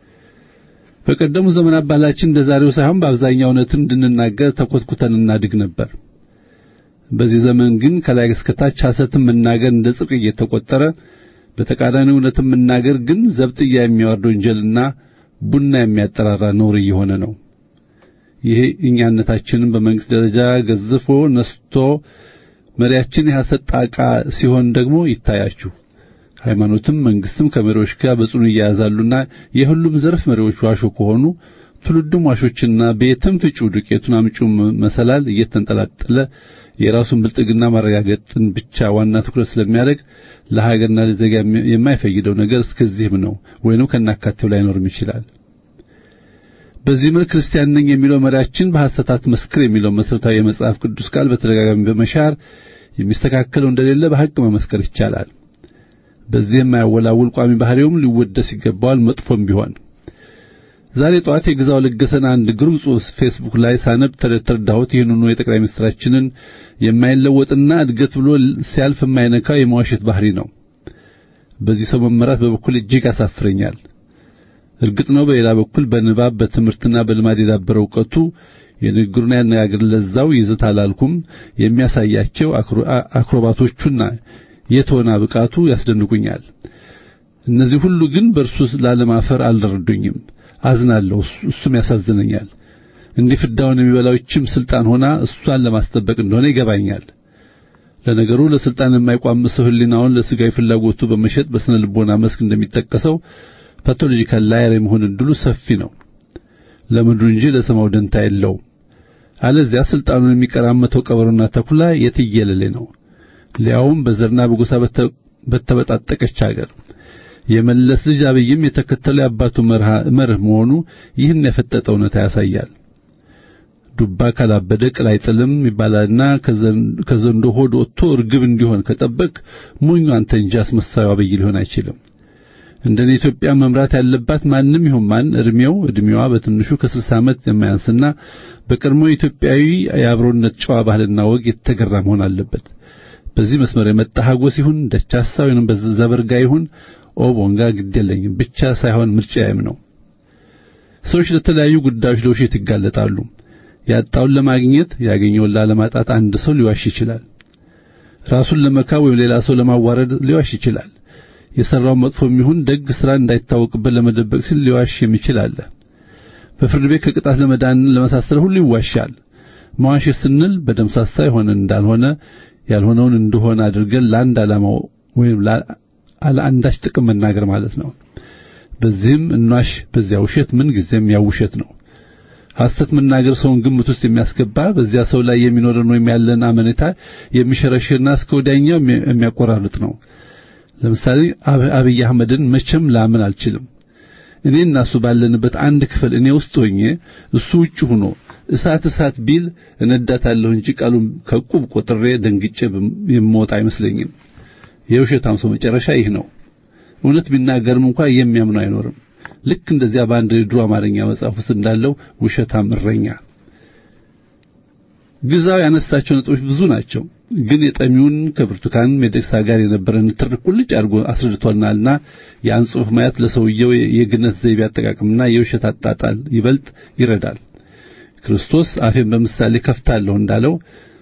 በቀደሙ ዘመናት ባህላችን እንደ ዛሬው ሳይሆን በአብዛኛው እውነትን እንድንናገር ተኮትኩተን እናድግ ነበር። በዚህ ዘመን ግን ከላይ እስከታች ሐሰትን መናገር እንደ ጽድቅ እየተቆጠረ በተቃራኒ እውነትን መናገር ግን ዘብጥያ የሚያወርድ ወንጀልና ቡና የሚያጠራራ ነውር እየሆነ ነው። ይህ እኛነታችንን በመንግስት ደረጃ ገዝፎ ነስቶ መሪያችን የሐሰት ጣቃ ሲሆን ደግሞ ይታያችሁ። ሃይማኖትም መንግስትም ከመሪዎች ጋር በጽኑ እያያዛሉና የሁሉም ዘርፍ መሪዎች ዋሾ ከሆኑ ትውልዱም ዋሾችና ቤትም ፍጩ ዱቄቱን አምጩ መሰላል እየተንጠላጠለ የራሱን ብልጥግና ማረጋገጥን ብቻ ዋና ትኩረት ስለሚያደርግ ለሀገርና ለዜጋ የማይፈይደው ነገር እስከዚህም ነው፣ ወይንም ከናካቴው ላይኖርም ይችላል። በዚህ መልክ ክርስቲያን ነኝ የሚለው መሪያችን በሐሰታት መስክር የሚለው መሠረታዊ የመጽሐፍ ቅዱስ ቃል በተደጋጋሚ በመሻር የሚስተካከለው እንደሌለ በሐቅ መመስከር ይቻላል። በዚህ የማያወላውል ቋሚ ባህሪውም ሊወደስ ይገባዋል፣ መጥፎም ቢሆን። ዛሬ ጠዋት የግዛው ለገሰን አንድ ግሩም ጽሑፍ ፌስቡክ ላይ ሳነብ ተረዳሁት። ይህንኑ የጠቅላይ ሚኒስትራችንን የማይለወጥና እድገት ብሎ ሲያልፍ የማይነካው የመዋሸት ባህሪ ነው። በዚህ ሰው መመራት በበኩል እጅግ ያሳፍረኛል። እርግጥ ነው በሌላ በኩል በንባብ በትምህርትና በልማድ የዳበረ እውቀቱ የንግግሩና ያነጋገር ለዛው ይዘት አላልኩም የሚያሳያቸው አክሮባቶቹና የተወና ብቃቱ ያስደንቁኛል። እነዚህ ሁሉ ግን በእርሱ ላለማፈር አልረዱኝም። አዝናለሁ፣ እሱም ያሳዝነኛል። እንዲህ ፍዳውን የሚበላው ይህችም ስልጣን ሆና እሷን ለማስጠበቅ እንደሆነ ይገባኛል። ለነገሩ ለስልጣን የማይቋምሰው ሕሊናውን ለስጋዊ ፍላጎቱ በመሸጥ በስነ ልቦና መስክ እንደሚጠቀሰው ፓቶሎጂካል ላየር የመሆን ዕድሉ ሰፊ ነው። ለምድሩ እንጂ ለሰማው ደንታ የለውም። አለዚያ ስልጣኑን የሚቀራመተው ቀበሮና ተኩላ የትየለሌ ነው። ሊያውም በዘርና በጎሳ በተበጣጠቀች አገር የመለስ ልጅ አብይም የተከተለው የአባቱ መርህ መሆኑ ይህን የፈጠጠ እውነታ ያሳያል። ዱባ ካላበደ ቅል አይጥልም ይባላልና ከዘንዶ ሆድ ወጥቶ እርግብ እንዲሆን ከጠበቅ ሞኙ አንተ እንጂ አስመሳዩ አብይ ሊሆን አይችልም። እንደኔ ኢትዮጵያ መምራት ያለባት ማንም ይሁን ማን እድሜው እድሜዋ በትንሹ ከ60 ዓመት የማያንስና በቀድሞ ኢትዮጵያዊ የአብሮነት ጨዋ ባህልና ወግ የተገራ መሆን አለበት። በዚህ መስመር የመጣ ሀጎስ ይሁን ደቻሳ ወይንም በዘበርጋ ይሁን ኦቦንጋ ግድ የለኝም ብቻ ሳይሆን ምርጫዬም ነው። ሰዎች ለተለያዩ ጉዳዮች ለውሸት ይጋለጣሉ። ያጣውን ለማግኘት ያገኘውን ላለማጣት አንድ ሰው ሊዋሽ ይችላል። ራሱን ለመካብ ወይም ሌላ ሰው ለማዋረድ ሊዋሽ ይችላል። የሰራው መጥፎ የሚሆን ደግ ስራ እንዳይታወቅበት ለመደበቅ ሲል ሊዋሽም ይችላል። በፍርድ ቤት ከቅጣት ለመዳን ለመሳሰል ሁሉ ይዋሻል። መዋሸት ስንል በደምሳሳ የሆነ እንዳልሆነ ያልሆነውን እንደሆነ አድርገን ለአንድ ዓላማው ወይም ለአንዳች ጥቅም መናገር ማለት ነው። በዚህም እንዋሽ፣ በዚያ ውሸት ምን ጊዜም ያው ውሸት ነው። ሐሰት መናገር ሰውን ግምት ውስጥ የሚያስገባ በዚያ ሰው ላይ የሚኖረን ወይም ያለን አመኔታ የሚሸረሽርና እስከ ወዲያኛው የሚያቆራርጥ ነው። ለምሳሌ አብይ አህመድን መቼም ላምን አልችልም። እኔ እና እሱ ባለንበት አንድ ክፍል እኔ ውስጥ ሆኜ እሱ ውጭ ሆኖ እሳት እሳት ቢል እነዳታለሁ እንጂ ቃሉን ከቁብ ቆጥሬ ደንግጬ የምወጣ አይመስለኝም። የውሸታም ሰው መጨረሻ ይህ ነው። እውነት ቢናገርም እንኳ የሚያምነው አይኖርም። ልክ እንደዚያ በአንድ ድሮ አማርኛ መጽሐፍ ውስጥ እንዳለው ውሸታም እረኛ። ግዛው ያነሳቸው ነጥቦች ብዙ ናቸው፣ ግን የጠሚውን ከብርቱካን ሚደቅሳ ጋር የነበረን ትርክ ቁልጭ አድርጎ አስረድቶናልና ያን ጽሑፍ ማየት ለሰውየው የግነት ዘይቤ አጠቃቀምና የውሸት አጣጣል ይበልጥ ይረዳል። ክርስቶስ አፌን በምሳሌ ከፍታለሁ እንዳለው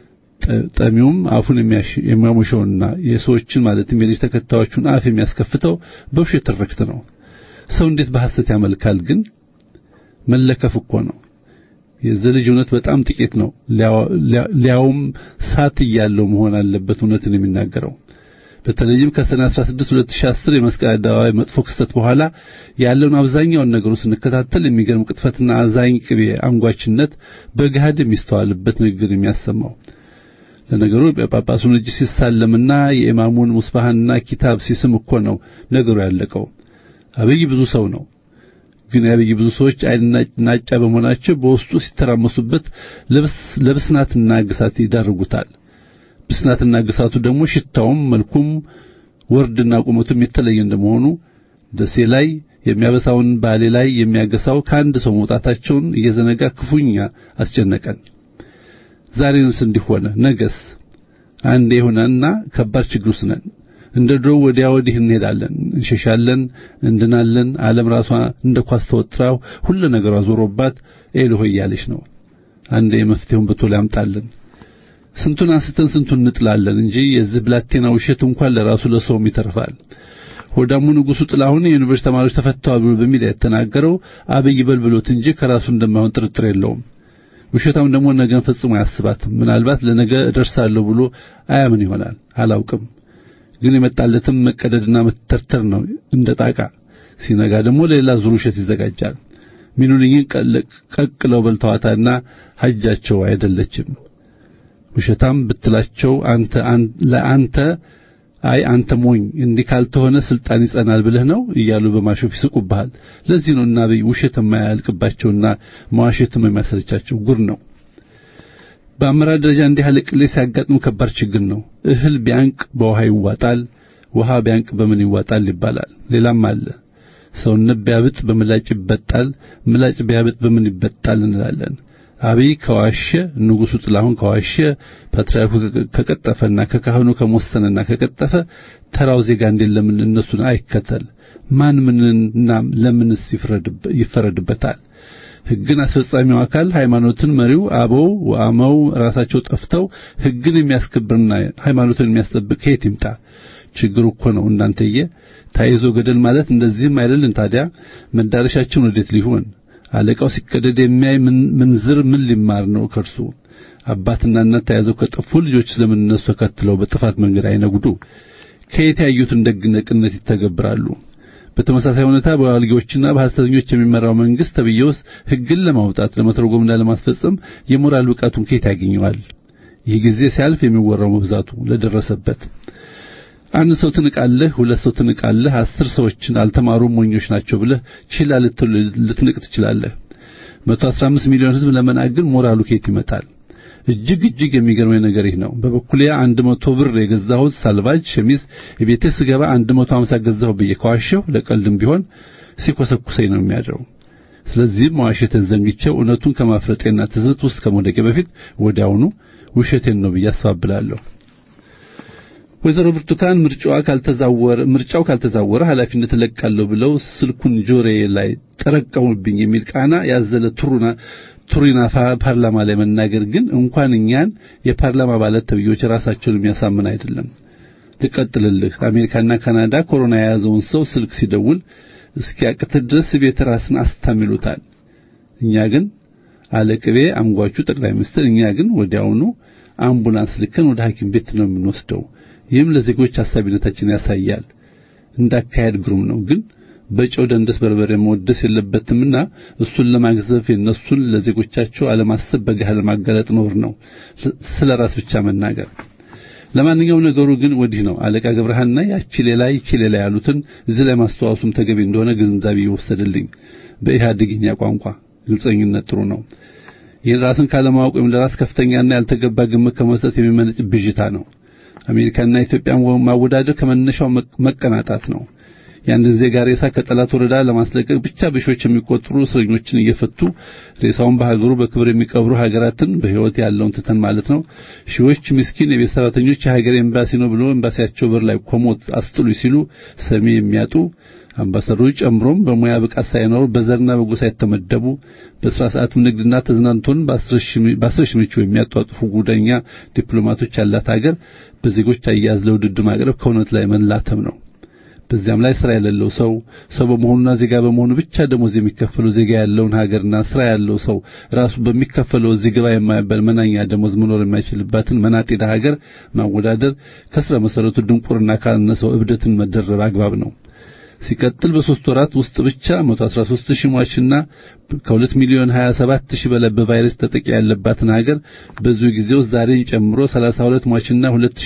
ጠሚውም አፉን የሚያሞሸውና የሰዎችን ማለትም የልጅ ተከታዮቹን አፍ የሚያስከፍተው በውሸት ትርክት ነው። ሰው እንዴት በሐሰት ያመልካል? ግን መለከፍ እኮ ነው። የዚህ ልጅ እውነት በጣም ጥቂት ነው። ሊያውም ሳት እያለው መሆን አለበት እውነትን የሚናገረው። በተለይም ከሰኔ 16 2010 የመስቀል አደባባይ መጥፎ ክስተት በኋላ ያለውን አብዛኛውን ነገሩ ስንከታተል የሚገርም ቅጥፈትና አዛኝ ቅቤ አንጓችነት በገሃድ የሚስተዋልበት ንግግር የሚያሰማው ለነገሩ የጳጳሱን እጅ ሲሳለምና የኢማሙን ሙስባህና ኪታብ ሲስም እኮ ነው ነገሩ ያለቀው። አብይ ብዙ ሰው ነው። ግን የአብይ ብዙ ሰዎች አይንና ናጫ በመሆናቸው በውስጡ ሲተራመሱበት ለብስናትና ግሳት ይዳርጉታል። ብስናትና ግሳቱ ደግሞ ሽታውም መልኩም ወርድና ቁመቱም የተለየ እንደመሆኑ ደሴ ላይ የሚያበሳውን ባሌ ላይ የሚያገሳው ከአንድ ሰው መውጣታቸውን እየዘነጋ ክፉኛ አስጨነቀን። ዛሬንስ እንዲሆነ ነገስ አንዴ የሆነና ከባድ ችግር ውስጥ ነን። እንደ ድሮው ወዲያ ወዲህ እንሄዳለን፣ እንሸሻለን፣ እንድናለን። ዓለም ራሷ እንደ ኳስ ተወጥራው ሁሉ ነገሯ ዞሮባት ኤልሆ እያለች ነው። አንዴ መፍትሄውን በቶሎ ያምጣልን። ስንቱን አንስተን ስንቱን እንጥላለን እንጂ የዚህ ብላቴና ውሸት እንኳን ለራሱ ለሰውም ይተርፋል። ሆዳሙ ንጉሡ ጥላሁን የዩኒቨርሲቲ ተማሪዎች ተፈተዋል ብሎ በሚል የተናገረው አብይ በልብሎት እንጂ ከራሱ እንደማይሆን ጥርጥር የለውም። ውሸታም ደግሞ ነገን ፈጽሞ አያስባትም። ምናልባት ለነገ እደርሳለሁ ብሎ አያምን ይሆናል፣ አላውቅም። ግን የመጣለትም መቀደድና መተርተር ነው እንደ ጣቃ። ሲነጋ ደግሞ ለሌላ ዙር ውሸት ይዘጋጃል። ሚኑልኝን ቀቅለው በልተዋታና ሐጃቸው አይደለችም። ውሸታም ብትላቸው አንተ ለአንተ አይ አንተ ሞኝ እንዲህ ካልተሆነ ስልጣን ይጸናል ብለህ ነው እያሉ በማሾፍ ይስቁብሃል። ለዚህ ነው እና አብይ ውሸት የማያልቅባቸውና መዋሸትም የሚያሰለቻቸው ጉር ነው። በአመራር ደረጃ እንዲህ ያለ ቅሌት ሲያጋጥም ከባድ ችግር ነው። እህል ቢያንቅ በውሃ ይዋጣል፣ ውሃ ቢያንቅ በምን ይዋጣል ይባላል። ሌላም አለ። ሰውነት ቢያብጥ በምላጭ ይበጣል፣ ምላጭ ቢያብጥ በምን ይበጣል እንላለን። አብይ ከዋሸ፣ ንጉሡ ጥላሁን ከዋሸ፣ ፓትርያርኩ ከቀጠፈና ከካህኑ ከመወሰነና ከቀጠፈ ተራው ዜጋ እንዴት ለምን እነሱን አይከተል? ማን ምንና ለምንስ ይፈረድበታል? ሕግን አስፈጻሚው አካል ሃይማኖትን መሪው አበው ወአመው ራሳቸው ጠፍተው ሕግን የሚያስከብርና ሃይማኖትን የሚያስጠብቅ ከየት ይምጣ? ችግሩ እኮ ነው እናንተዬ። ታይዞ ገደል ማለት እንደዚህም አይደልን ታዲያ? መዳረሻችን ወዴት ሊሆን? አለቃው ሲቀደድ የሚያይ ምንዝር ምን ሊማር ነው ከርሱ? አባትና እናት ተያይዘው ከጠፉ ልጆች ስለምን እነሱ ተከትለው በጥፋት መንገድ አይነጉዱ? ከየት ያዩትን ደግነቅነት ይተገብራሉ? በተመሳሳይ ሁኔታ በዋልጌዎችና በሐሰተኞች የሚመራው መንግስት ተብዬውስ ሕግን ለማውጣት ለመተርጎምና ለማስፈጸም የሞራል ብቃቱን ከየት ያገኘዋል? ይህ ጊዜ ሲያልፍ የሚወራው መብዛቱ ለደረሰበት አንድ ሰው ትንቃለህ፣ ሁለት ሰው ትንቃለህ፣ አስር ሰዎችን አልተማሩም ሞኞች ናቸው ብለህ ችላ ልትንቅ ትችላለህ። 115 ሚሊዮን ህዝብ ለመናቅ ግን ሞራሉ ከየት ይመጣል? እጅግ እጅግ የሚገርመኝ ነገር ይህ ነው። በበኩሌ 100 ብር የገዛሁት ሳልቫጅ ሸሚዝ የቤቴ ስገባ 150 ገዛሁ ብዬ ከዋሸሁ ለቀልድም ቢሆን ሲኮሰኩሰኝ ነው የሚያድረው። ስለዚህም መዋሸትን ዘንግቼው እውነቱን ከማፍረጤና ትዝብት ውስጥ ከመውደቄ በፊት ወዲያውኑ ውሸቴን ነው ብዬ አስባብላለሁ። ወይዘሮ ብርቱካን ምርጫዋ ካልተዛወረ ምርጫው ካልተዛወረ ኃላፊነት እለቃለሁ ብለው ስልኩን ጆሮዬ ላይ ጠረቀሙብኝ የሚል ቃና ያዘለ ቱሩና ቱሪና ፓርላማ ላይ መናገር ግን እንኳን እኛን የፓርላማ አባላት ተብዮች ራሳቸውን የሚያሳምን አይደለም። ልቀጥልልህ። አሜሪካና ካናዳ ኮሮና የያዘውን ሰው ስልክ ሲደውል እስኪያቅት ድረስ ቤት ራስን አስታምሉታል። እኛ ግን አለቅቤ አምጓቹ ጠቅላይ ሚኒስትር እኛ ግን ወዲያውኑ አምቡላንስ ልከን ወደ ሐኪም ቤት ነው የምንወስደው። ይህም ለዜጎች አሳቢነታችን ያሳያል። እንዳካሄድ ግሩም ነው ግን በጨው ደንደስ በርበሬ መወደስ የለበትምና እሱን ለማግዘፍ የነሱን ለዜጎቻቸው አለማሰብ በጋህ ለማጋለጥ ኖር ነው ስለ ራስ ብቻ መናገር። ለማንኛውም ነገሩ ግን ወዲህ ነው። አለቃ ገብረሃና ያቺ ሌላ ይቺ ሌላ ያሉትን እዚህ ላይ ማስተዋወሱም ተገቢ እንደሆነ ግንዛቤ ይወሰድልኝ። በኢህአዴግኛ ቋንቋ ግልጸኝነት ጥሩ ነው። ይህን ራስን ካለማወቅ ወይም ለራስ ከፍተኛና ያልተገባ ግምት ከመስጠት የሚመነጭ ብዥታ ነው። አሜሪካና ኢትዮጵያ ማወዳደር ከመነሻው መቀናጣት ነው። የአንድን ዜጋ ሬሳ ከጠላት ወረዳ ለማስለቀቅ ብቻ በሺዎች የሚቆጠሩ እስረኞችን እየፈቱ ሬሳውን በሀገሩ በክብር የሚቀብሩ ሀገራትን በሕይወት ያለውን ትተን ማለት ነው። ሺዎች ምስኪን የቤት ሰራተኞች የሀገር ኤምባሲ ነው ብሎ ኤምባሲያቸው በር ላይ ኮሞት አስጥሉ ሲሉ ሰሚ የሚያጡ አምባሳደሮች ጨምሮም በሙያ ብቃት ሳይኖሩ በዘርና በጎሳ የተመደቡ በስራ ሰዓትም ንግድና ተዝናንቶን በአስር ሺህ ምቹ የሚያጧጥፉ ጉደኛ ዲፕሎማቶች ያላት ሀገር በዜጎች አያያዝ ለውድድር ማቅረብ ከእውነት ላይ መላተም ነው። በዚያም ላይ ስራ የሌለው ሰው ሰው በመሆኑና ዜጋ በመሆኑ ብቻ ደሞዝ የሚከፈለው ዜጋ ያለውን ሀገርና ስራ ያለው ሰው ራሱ በሚከፈለው እዚህ ግባ የማይባል መናኛ ደሞዝ መኖር የማይችልባትን መናጤዳ ሀገር ማወዳደር ከስረ መሰረቱ ድንቁርና ካነሰው እብደትን መደረብ አግባብ ነው። ሲቀጥል በሶስት ወራት ውስጥ ብቻ 113 ሺህ ሟችና ከ2 ሚሊዮን 27 ሺህ በላይ በቫይረስ ተጠቂ ያለባትን ሀገር በዚሁ ጊዜ ውስጥ ዛሬን ጨምሮ 32 ሟችና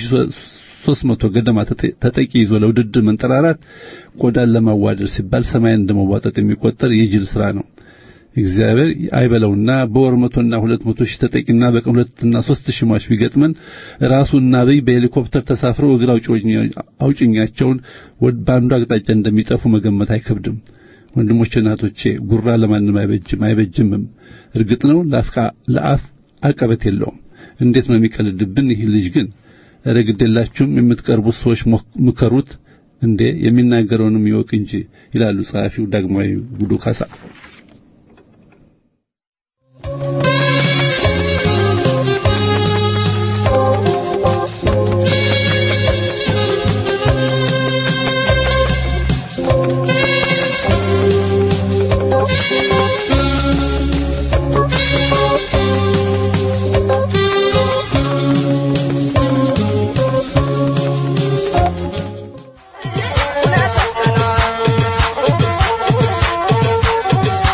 2300 ገደማ ተጠቂ ይዞ ለውድድር መንጠራራት ቆዳን ለማዋደር ሲባል ሰማይን እንደመዋጠጥ የሚቆጠር የጅል ስራ ነው። እግዚአብሔር አይበለውና በወር መቶና ሁለት መቶ ሺህ ተጠቂና በቀን ሁለትና ሶስት ሺህ ሟች ቢገጥመን ራሱና አብይ በሄሊኮፕተር ተሳፍረው እግር አውጭኛቸውን በአንዱ አቅጣጫ እንደሚጠፉ መገመት አይከብድም። ወንድሞቼ እናቶቼ፣ ጉራ ለማንም አይበጅም አይበጅምም። እርግጥ ነው ለአፍ አቀበት የለውም። እንዴት ነው የሚቀልድብን ይህ ልጅ ግን? ኧረ ግዴላችሁም የምትቀርቡት ሰዎች ምከሩት እንዴ የሚናገረውንም ይወቅ እንጂ ይላሉ ጸሐፊው ዳግማዊ ጉዱ ካሳ። Thank you.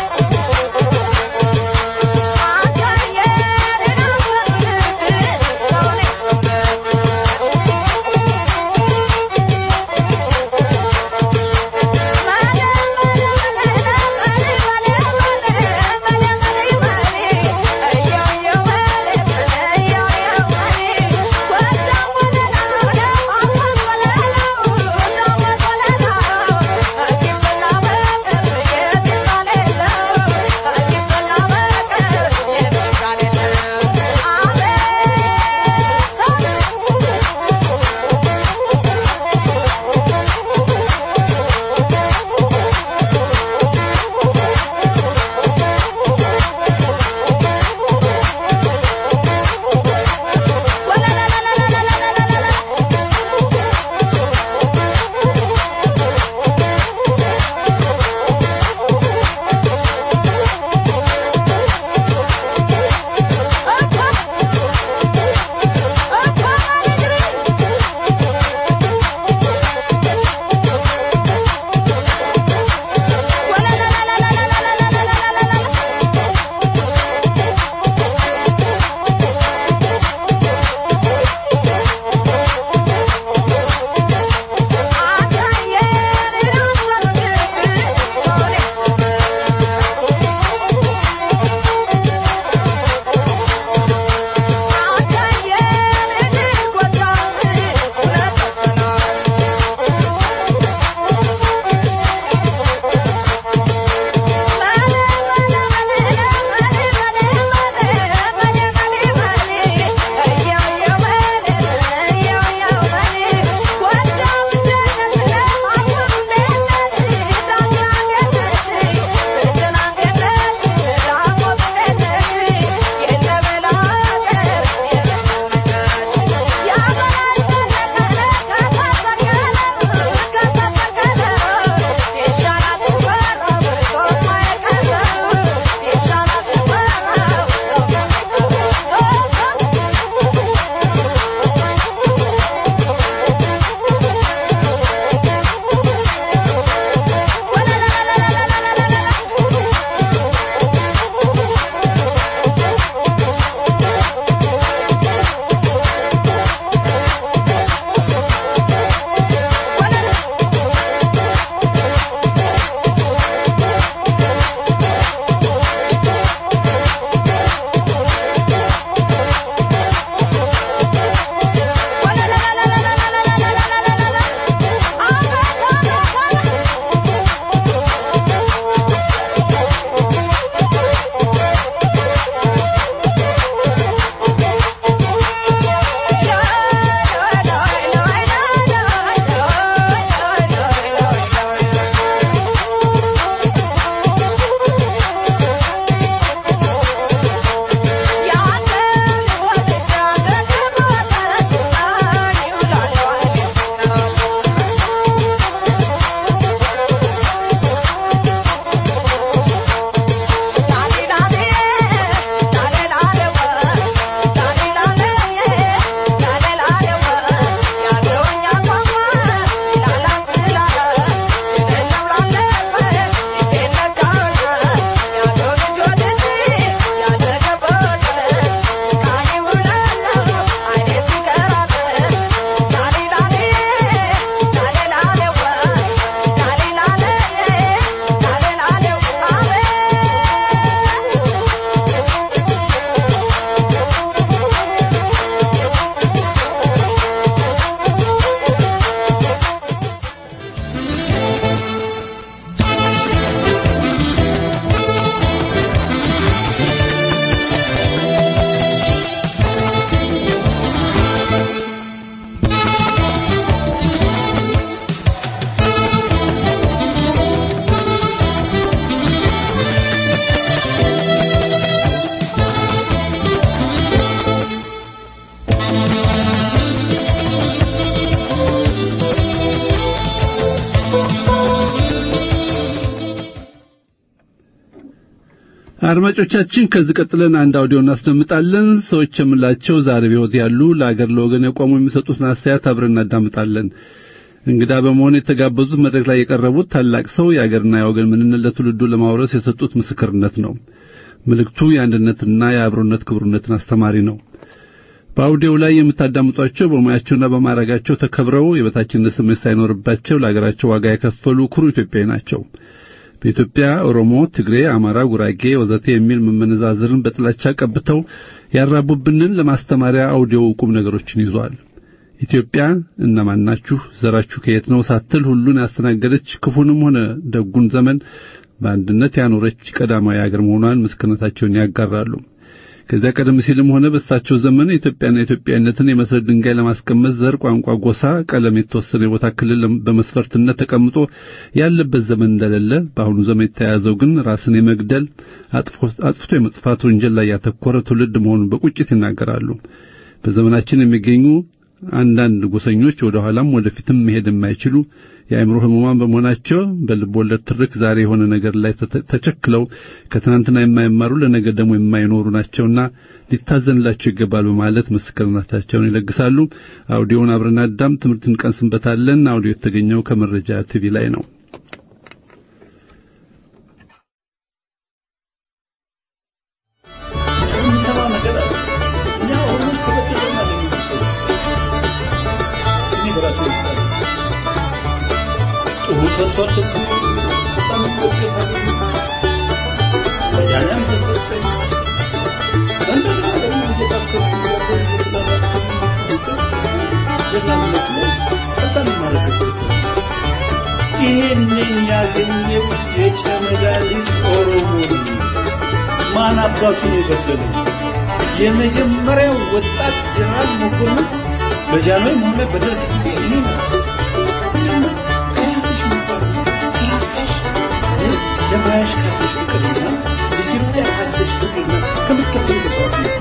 አድማጮቻችን ከዚህ ቀጥለን አንድ አውዲዮ እናስደምጣለን። ሰዎች የምላቸው ዛሬ በሕይወት ያሉ ለአገር ለወገን የቆሙ የሚሰጡትን አስተያየት አብረን እናዳምጣለን። እንግዳ በመሆን የተጋበዙት መድረክ ላይ የቀረቡት ታላቅ ሰው የአገርና የወገን ምንነት ለትውልዱ ለማውረስ የሰጡት ምስክርነት ነው። መልእክቱ የአንድነትና የአብሮነት ክብሩነትን አስተማሪ ነው። በአውዲዮው ላይ የምታዳምጧቸው በሙያቸውና በማዕረጋቸው ተከብረው የበታችነት ስሜት ሳይኖርባቸው ለአገራቸው ዋጋ የከፈሉ ኩሩ ኢትዮጵያዊ ናቸው። በኢትዮጵያ ኦሮሞ፣ ትግሬ፣ አማራ፣ ጉራጌ ወዘተ የሚል መመነዛዝርን በጥላቻ ቀብተው ያራቡብንን ለማስተማሪያ አውዲዮው ቁም ነገሮችን ይዟል። ኢትዮጵያ እነማን ናችሁ? ዘራችሁ ከየት ነው? ሳትል ሁሉን ያስተናገደች ክፉንም ሆነ ደጉን ዘመን በአንድነት ያኖረች ቀዳማዊ አገር መሆኗን ምስክርነታቸውን ያጋራሉ። ከዚያ ቀደም ሲልም ሆነ በእሳቸው ዘመን ኢትዮጵያና ኢትዮጵያዊነትን የመሰረት ድንጋይ ለማስቀመጥ ዘር፣ ቋንቋ፣ ጎሳ፣ ቀለም የተወሰነ የቦታ ክልል በመስፈርትነት ተቀምጦ ያለበት ዘመን እንደሌለ በአሁኑ ዘመን የተያያዘው ግን ራስን የመግደል አጥፍቶ የመጥፋት ወንጀል ላይ ያተኮረ ትውልድ መሆኑን በቁጭት ይናገራሉ። በዘመናችን የሚገኙ አንዳንድ ጎሰኞች ወደ ኋላም ወደፊትም መሄድ የማይችሉ የአእምሮ ህሙማን በመሆናቸው በልብ ወለድ ትርክ ዛሬ የሆነ ነገር ላይ ተቸክለው ከትናንትና የማይማሩ ለነገ ደግሞ የማይኖሩ ናቸውና ሊታዘንላቸው ይገባል በማለት ምስክርነታቸውን ይለግሳሉ። አውዲዮውን አብረን አዳም ትምህርት እንቀንስበታለን። አውዲዮ የተገኘው ከመረጃ ቲቪ ላይ ነው። ይህንን ያገኘው የጨመዳ ልጅ ኦሮሞ ማን አባቱን የገደለው የመጀመሪያው ወጣት ጀነራል መኮንን በጃንሆይም ሆነ በደርግ ጊዜ እኔ ነው። ከራስሽ መባል ከራስሽ ለሙያሽ ካለሽ ፍቅርና ኢትዮጵያ ካለሽ ፍቅርና ከምትከተሉ መስዋዕት ነው።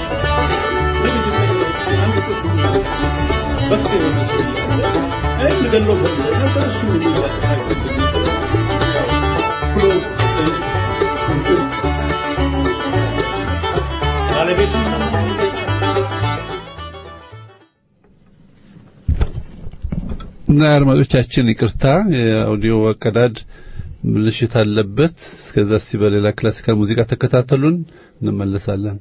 በክት የሆነ ሰው እያለ የምገለው ሰው እያለ ሰው እሱ የሚያጠፋ ብሎ ባለቤቱ እና አድማጮቻችን ይቅርታ፣ የአውዲዮ አቀዳድ ብልሽት አለበት። እስከዛ እስቲ በሌላ ክላሲካል ሙዚቃ ተከታተሉን፣ እንመለሳለን።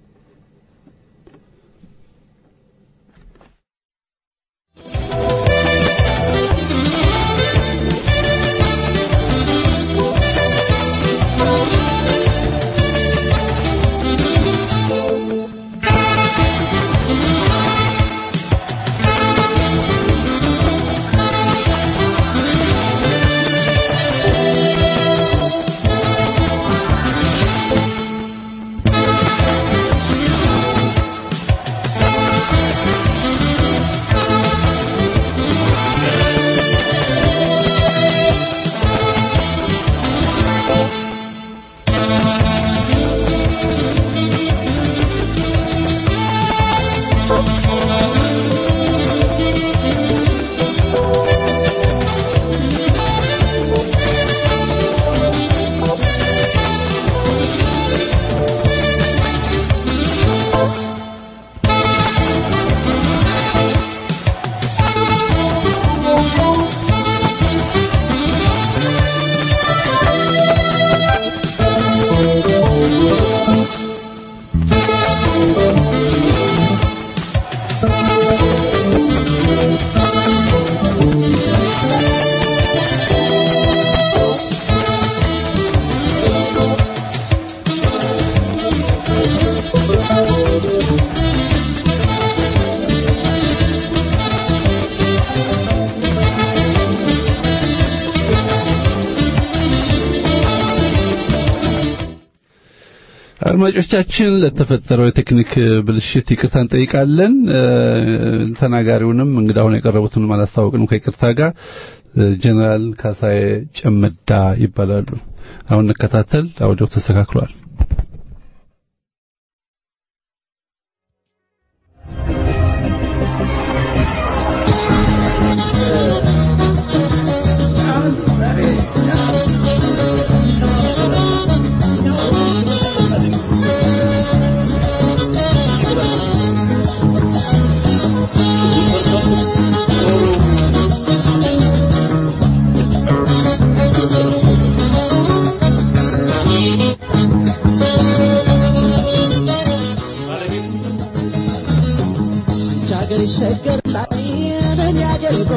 አድማጮቻችን ለተፈጠረው የቴክኒክ ብልሽት ይቅርታ እንጠይቃለን። ተናጋሪውንም እንግዳውን የቀረቡትንም አላስታወቅንም ከይቅርታ ጋር ጀነራል ካሳዬ ጨመዳ ይባላሉ። አሁን እንከታተል። አውዲዮ ተስተካክሏል። ዛሬ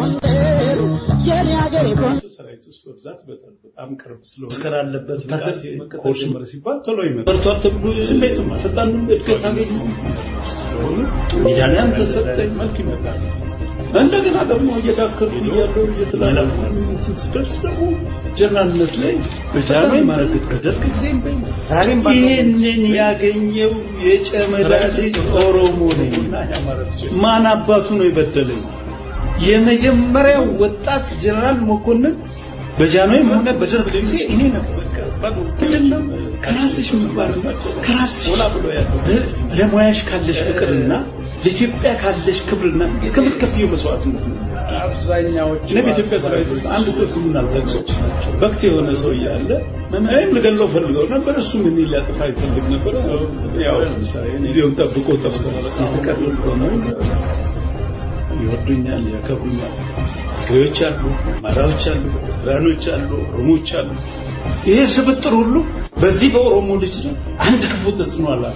ጎንደር የኔ ሀገሬ ጎንደር ሰራዊት ውስጥ በብዛት በጣም በጣም ቅርብ ስለሆነ መስከር አለበት ብቃት መቀጠል ጀመረ ሲባል ቶሎ ይመጣል። በርቷል ተብሎ ስሜቱም ፈጣን እድገት አገኘ ስለሆኑ ሜዳሊያም ተሰጠኝ መልክ ይመጣል። እንደገና ደግሞ እየዳከርኩ እያለሁ እየተላለፉ እንትን ስደርስ ደግሞ ጀነራልነት ላይ በጃኖ ማረግት በደርግ ጊዜም በይ ዛሬም ይህንን ያገኘው የጨመዳ ልጅ ኦሮሞ ነኝ። ማን አባቱ ነው የበደለኝ? የመጀመሪያው ወጣት ጀነራል መኮንን በጃንሆይም ሆነ በደርግ ጊዜ እኔ ነበር። ምንድን ነው ከራስሽ ምግባር ከራስሽ ለሙያሽ ካለሽ ፍቅርና ለኢትዮጵያ ካለሽ ክብርና ከምትከፍዪው መስዋዕትነት ነው። አብዛኛዎቹ እኔ በኢትዮጵያ ሰራዊት ውስጥ አንድ ሰው ስሙን አልጠቅሰው በክት የሆነ ሰው እያለ እኔም ልገለው ፈልገው ነበር። እሱም እኔ ሊያጠፋ ይፈልግ ነበር። ያው ለምሳሌ ሊሆን ጠብቆ ጠብቆ የተቀረልኩ ነው ይወዱኛል፣ ያከብሩኛል። ትግሬዎች አሉ፣ አማራዎች አሉ፣ ኤርትራኖች አሉ፣ ኦሮሞዎች አሉ። ይሄ ስብጥር ሁሉ በዚህ በኦሮሞ ልጅ ላይ አንድ ክፉ ተጽዕኖ አላት።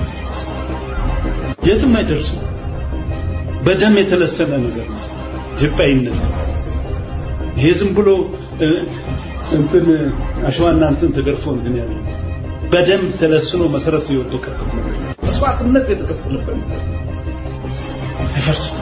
የትም አይደርሱም። በደም የተለሰነ ነገር ነው ኢትዮጵያዊነት። ይሄ ዝም ብሎ እንትን አሸዋና እንትን ተገርፎ እንትን ያለ በደም ተለስኖ መሰረት የወደቀበት ነገር መስዋዕትነት የተከፈለበት ነገር አይፈርስም።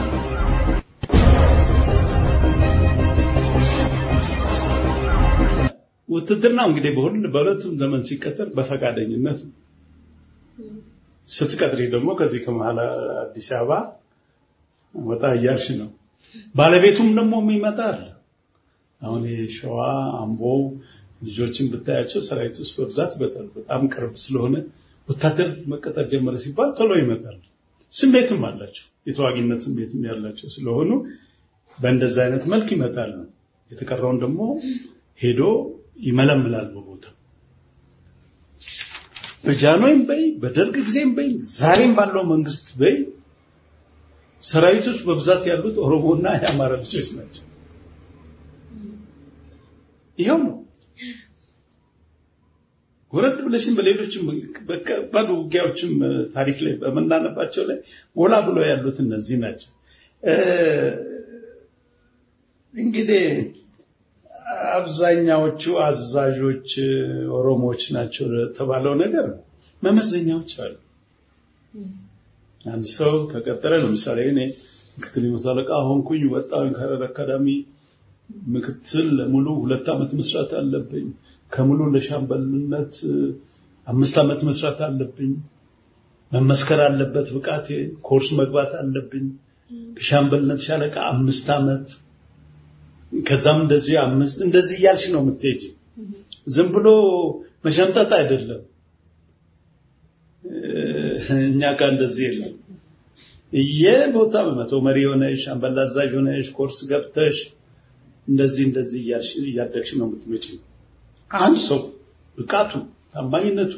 ውትድርናው እንግዲህ በሁሉ በሁለቱም ዘመን ሲቀጠር በፈቃደኝነት ነው። ስትቀጥሪ ደግሞ ከዚህ ከመሀል አዲስ አበባ ወጣ እያልሽ ነው። ባለቤቱም ደግሞ የሚመጣ አለ። አሁን የሸዋ አምቦ ልጆችን ብታያቸው ሰራዊት ውስጥ በብዛት በጣም ቅርብ ስለሆነ ወታደር መቀጠር ጀመረ ሲባል ቶሎ ይመጣል። ስሜትም አላቸው፣ የተዋጊነት ስሜትም ያላቸው ስለሆኑ በእንደዛ አይነት መልክ ይመጣል። የተቀረውን ደግሞ ሄዶ ይመለምላል በቦታ በጃንሆይም በይ በደርግ ጊዜም በይ ዛሬም ባለው መንግስት በይ ሰራዊት ውስጥ በብዛት ያሉት ኦሮሞና የአማራ ልጆች ናቸው። ይኸው ነው። ወረድ ብለሽም በሌሎችም በከባድ ውጊያዎችም ታሪክ ላይ በምናነባቸው ላይ ጎላ ብሎ ያሉት እነዚህ ናቸው። እንግዲህ አብዛኛዎቹ አዛዦች ኦሮሞዎች ናቸው የተባለው ነገር መመዘኛዎች አሉ። አንድ ሰው ተቀጠረ። ለምሳሌ እኔ ምክትል መቶ አለቃ ሆንኩኝ፣ ወጣሁኝ ከሀረር አካዳሚ ምክትል ለሙሉ ሁለት ዓመት መስራት አለብኝ። ከሙሉ ለሻምበልነት አምስት ዓመት መስራት አለብኝ። መመስከር አለበት ብቃቴ። ኮርስ መግባት አለብኝ። ከሻምበልነት ሻለቃ አምስት ዓመት ከዛም እንደዚህ አምስት እንደዚህ እያልሽ ነው የምትሄጂ። ዝም ብሎ መሸምጠጥ አይደለም። እኛ ጋር እንደዚህ የለም። የቦታ መቶ መሪ ሆነሽ አምበል አዛዥ ሆነሽ ኮርስ ገብተሽ እንደዚህ እንደዚህ እያልሽ እያደግሽ ነው የምትመጪው። አንድ ሰው ብቃቱ ታማኝነቱ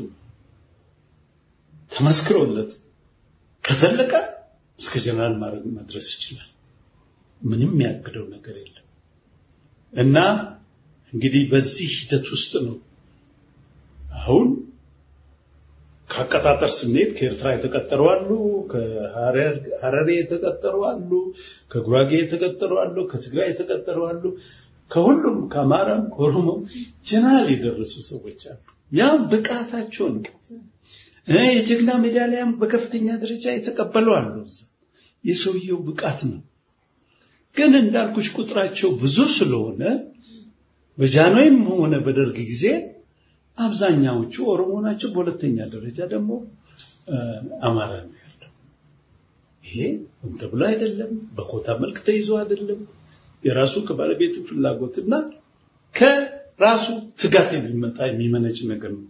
ተመስክሮለት ከዘለቀ እስከ ጀነራል ማድረግ መድረስ ይችላል። ምንም ያግደው ነገር የለም እና እንግዲህ በዚህ ሂደት ውስጥ ነው አሁን ከአቀጣጠር ስንሄድ ከኤርትራ የተቀጠሩ አሉ፣ ከሐረሬ የተቀጠሩ አሉ፣ ከጉራጌ የተቀጠሩ አሉ፣ ከትግራይ የተቀጠሩ አሉ። ከሁሉም ከአማራም ከኦሮሞም ጀነራል የደረሱ ሰዎች አሉ። ያ ብቃታቸው ነው። የጀግና ሜዳሊያም በከፍተኛ ደረጃ የተቀበሉ አሉ። የሰውየው ብቃት ነው። ግን እንዳልኩሽ ቁጥራቸው ብዙ ስለሆነ በጃንሆይም ሆነ በደርግ ጊዜ አብዛኛዎቹ ኦሮሞ ናቸው። በሁለተኛ ደረጃ ደግሞ አማራ ነው ያለው። ይሄ ሆን ተብሎ አይደለም፣ በኮታ መልክ ተይዞ አይደለም። የራሱ ከባለቤቱ ፍላጎትና ከራሱ ትጋት የሚመጣ የሚመነጭ ነገር ነው።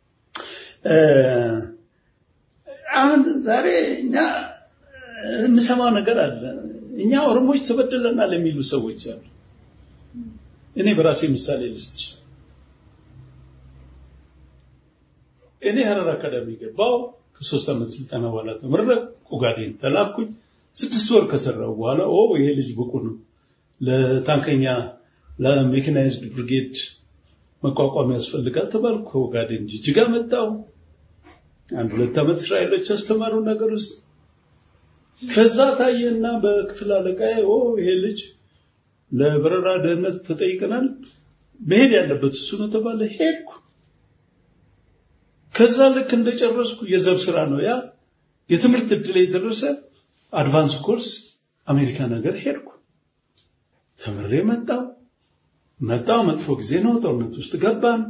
አሁን ዛሬ እኛ የምሰማው ነገር አለ። እኛ ኦሮሞዎች ተበድለናል የሚሉ ሰዎች አሉ። እኔ በራሴ ምሳሌ ልስጥሽ። እኔ ሀረር አካዳሚ ገባው። ከሶስት ዓመት ስልጠና በኋላ ተመረቅ ኦጋዴን ተላኩኝ። ስድስት ወር ከሰራው በኋላ ኦ ይሄ ልጅ ብቁ ነው ለታንከኛ ለሜካናይዝድ ብሪጌድ መቋቋም ያስፈልጋል ተባልኩ። ከኦጋዴን ጅጅጋ መጣው። አንድ ሁለት ዓመት እስራኤሎች ያስተማሩ ነገር ውስጥ ከዛ ታየና በክፍል አለቃዬ ኦ ይሄ ልጅ ለበረራ ደህንነት ተጠይቀናል። መሄድ ያለበት እሱ ነው ተባለ። ሄድኩ። ከዛ ልክ እንደጨረስኩ የዘብ ስራ ነው ያ የትምህርት እድል የደረሰ አድቫንስ ኮርስ አሜሪካ ነገር ሄድኩ። ተምሬ መጣው መጣው መጥፎ ጊዜ ነው። ጦርነት ውስጥ ገባን።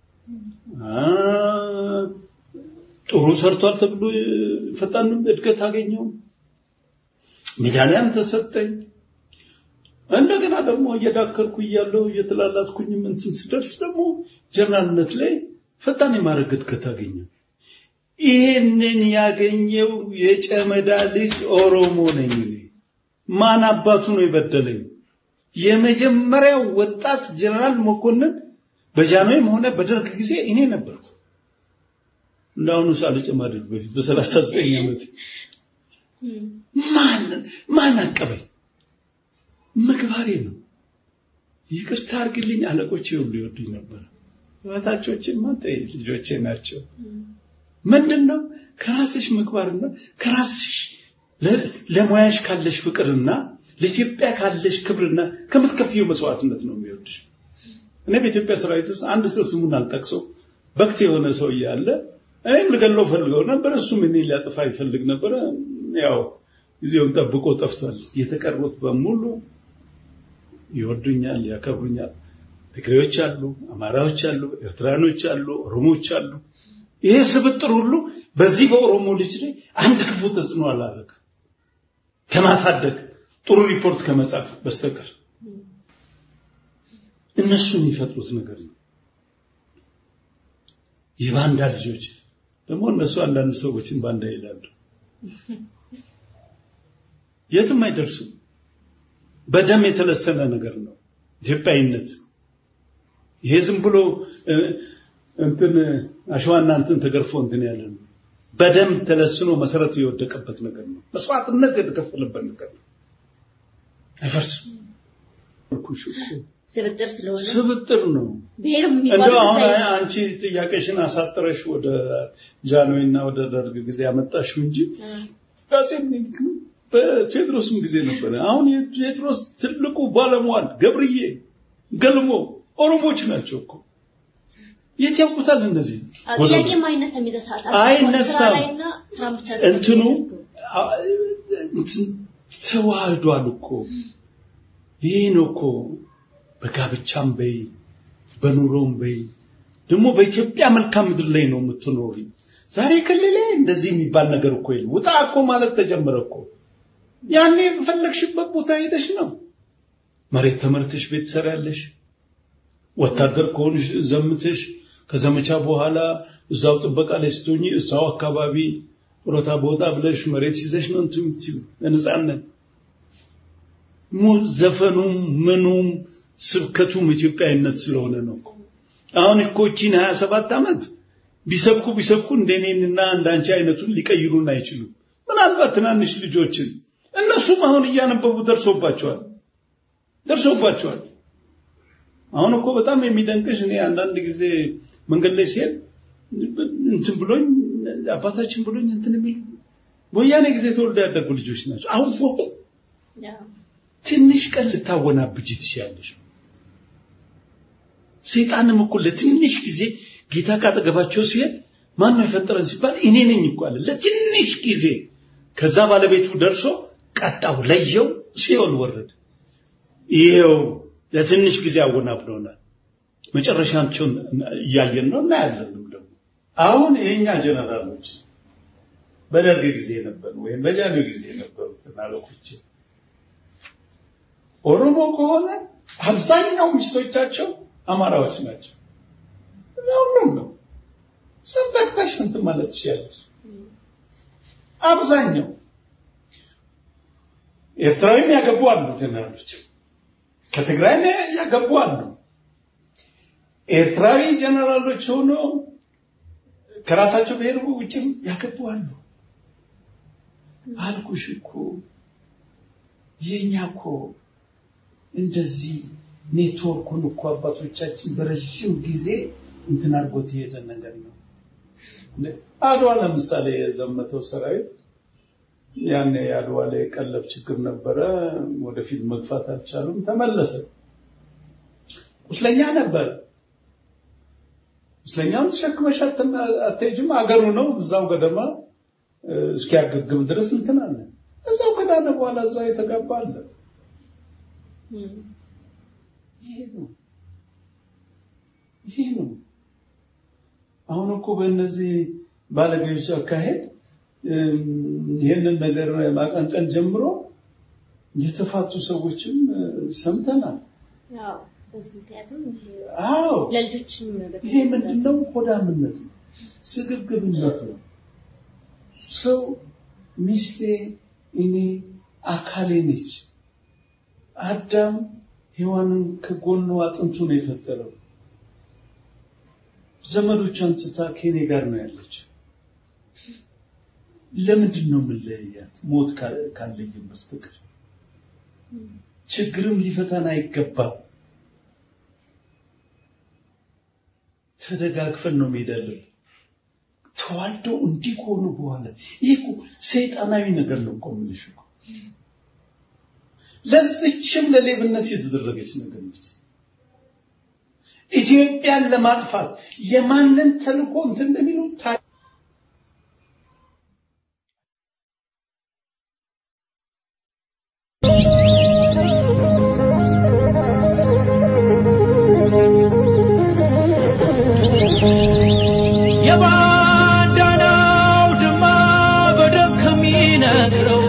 ጥሩ ሰርቷል ተብሎ ፈጣን እድገት አገኘው። ሜዳሊያም ተሰጠኝ። እንደገና ደግሞ እየዳከርኩ እያለሁ እየተላላትኩኝም እንትን ስደርስ ደግሞ ጀነራልነት ላይ ፈጣን የማድረግ እድገት አገኘው። ይህንን ያገኘው የጨመዳ ልጅ ኦሮሞ ነኝ እኔ። ማን አባቱ ነው የበደለኝ? የመጀመሪያው ወጣት ጀነራል መኮንን በጃንሆይም ሆነ በደርግ ጊዜ እኔ ነበርኩ። እንዳሁኑ ሳልጨማደድ በፊት በሰላሳ ዘጠኝ ዓመት ማን ማን አቀበኝ? ምግባሬ ነው። ይቅርታ አድርግልኝ፣ አለቆቼ ሁሉ ይወዱኝ ነበር። በታቾችን ማንተ ልጆቼ ናቸው። ምንድን ነው ከራስሽ ምግባርና ከራስሽ ለሙያሽ ካለሽ ፍቅርና ለኢትዮጵያ ካለሽ ክብርና ከምትከፍየው መስዋዕትነት ነው የሚወድሽ። እኔ በኢትዮጵያ ሰራዊት ውስጥ አንድ ሰው ስሙን አልጠቅሰው በክት የሆነ ሰው እያለ እኔም ልገለው ፈልገው ነበር፣ እሱም እኔ ሊያጠፋ ይፈልግ ነበረ። ያው ጊዜውን ጠብቆ ጠፍቷል። የተቀሩት በሙሉ ይወዱኛል፣ ያከብሩኛል። ትግሬዎች አሉ፣ አማራዎች አሉ፣ ኤርትራኖች አሉ፣ ኦሮሞዎች አሉ። ይሄ ስብጥር ሁሉ በዚህ በኦሮሞ ልጅ ላይ አንድ ክፉ ተጽዕኖ አላደረገም ከማሳደግ ጥሩ ሪፖርት ከመጻፍ በስተቀር እነሱ የሚፈጥሩት ነገር ነው። የባንዳ ልጆች ደግሞ እነሱ አንዳንድ ሰዎችን ባንዳ ይላሉ። የትም አይደርሱም። በደም የተለሰነ ነገር ነው ኢትዮጵያዊነት። ይሄ ዝም ብሎ እንትን አሸዋና እንትን ተገርፎ እንትን ያለ ነው። በደም ተለስኖ መሰረት የወደቀበት ነገር ነው። መስዋዕትነት የተከፈለበት ነገር ነው። አይፈርስም። ስብጥር ስለሆነ ስብጥር ነው። ብሔር እንደው አሁን የሚባለው አንቺ ጥያቄሽን አሳጥረሽ ወደ ጃንሆይና ወደ ደርግ ጊዜ ያመጣሽው እንጂ አፄ ምኒልክ በቴዎድሮስም ጊዜ ነበረ። አሁን የቴዎድሮስ ትልቁ ባለሟል ገብርዬ ገልሞ ኦሮሞች ናቸው እኮ የት ያውቁታል እነዚህ ጥያቄ አይነሳም። የዛ ሰዓት አይነሳም። ስራ ላይና ስራ ብቻ ነው እንትኑ አ- እንትን ተዋህዷል እኮ ይሄ ነው እኮ በጋብቻም በይ በኑሮም በይ ደግሞ በኢትዮጵያ መልካም ምድር ላይ ነው የምትኖሪ። ዛሬ ክልል ላይ እንደዚህ የሚባል ነገር እኮ የለም። ውጣ እኮ ማለት ተጀመረ እኮ። ያኔ የፈለግሽበት ቦታ ሄደሽ ነው መሬት ተመርተሽ ቤት ትሰሪያለሽ። ወታደር ከሆንሽ ዘምተሽ ከዘመቻ በኋላ እዛው ጥበቃ ላይ ስትሆኚ እዛው አካባቢ ጡረታ ቦታ ብለሽ መሬት ይዘሽ ነው እንትን የምትይው በነፃነት። ሙ- ዘፈኑም ምኑም ስብከቱም ኢትዮጵያዊነት ስለሆነ ነው እኮ። አሁን እኮ እቺን 27 ዓመት ቢሰብኩ ቢሰብኩ እንደኔንና እንዳንቺ አይነቱን ሊቀይሩን አይችሉም። ምናልባት ትናንሽ ልጆችን እነሱም አሁን እያነበቡ ደርሶባቸዋል ደርሶባቸዋል። አሁን እኮ በጣም የሚደንቅሽ እኔ አንዳንድ ጊዜ መንገድ ላይ ሲሄድ እንትን ብሎኝ አባታችን ብሎኝ እንትን የሚሉ በወያኔ ጊዜ ተወልደው ያደጉ ልጆች ናቸው። አወቁ። ትንሽ ቀን ልታወናብጅ ትችያለሽ። ሰይጣንም እኮ ለትንሽ ጊዜ ጌታ ካጠገባቸው ሲሄድ ማን ነው የፈጠረን ሲባል እኔ ነኝ እኮ አለ። ለትንሽ ጊዜ ከዛ ባለቤቱ ደርሶ ቀጣው፣ ለየው፣ ሲኦል ወረደ። ይሄው ለትንሽ ጊዜ አወናብዶናል። መጨረሻቸውን እያየን ነው እናያለንም ደግሞ አሁን የኛ ጀነራሎች በደርግ ጊዜ የነበሩ ወይም በጃኖ ጊዜ የነበሩትን አለቆች ኦሮሞ ከሆነ አብዛኛው ሚስቶቻቸው አማራዎች ናቸው። ሁሉም ነው ሰንበክታሽ እንትን ማለት ትችላለች። አብዛኛው ኤርትራዊም ያገቡ አሉ ጀነራሎች፣ ከትግራይም ያገቡ አሉ። ኤርትራዊ ጀነራሎች ሆኖ ከራሳቸው ብሔር ውጭም ያገቡ አሉ። አልኩሽ እኮ የኛ እኮ እንደዚህ ኔትወርኩን እኮ አባቶቻችን በረዥም ጊዜ እንትን አድርጎት የሄደ ነገር ነው። አድዋ ለምሳሌ የዘመተው ሰራዊት ያኔ የአድዋ ላይ ቀለብ ችግር ነበረ። ወደፊት መግፋት አልቻሉም። ተመለሰ። ቁስለኛ ነበረ። ቁስለኛውን ተሸክመሽ አትሄጂም። አገሩ ነው እዛው ገደማ እስኪያገግም ድረስ እንትን አለ። እዛው ከዳነ በኋላ እዛው የተጋባ አለ። ይሄ ነው ይሄ ነው። አሁን እኮ በእነዚህ ባለጌዎች አካሄድ ይህንን ነገር ማቀንቀን ጀምሮ የተፋቱ ሰዎችም ሰምተናል። አዎ ለልጆችም ይሄ ምንድነው? ሆዳምነት ነው፣ ስግብግብነት ነው። ሰው ሚስቴ እኔ አካሌ ነች። አዳም ሔዋንን ከጎኑ አጥንቱ ነው የፈጠረው። ዘመዶቿን ትታ ከኔ ጋር ነው ያለች። ለምንድን ነው የምንለያያት? ሞት ካለየን በስተቀር ችግርም ሊፈታን አይገባም። ተደጋግፈን ነው መሄድ ያለብን። ተዋልደው እንዲህ ከሆኑ በኋላ ይህ እኮ ሰይጣናዊ ነገር ነው እኮ የምልሽ እኮ ለዚችም ለሌብነት የተደረገች ነገር ነች። ኢትዮጵያን ለማጥፋት የማንን ተልእኮ እንትን እንደሚሉ የባንዳናው ድማ በደም ከሚነግረው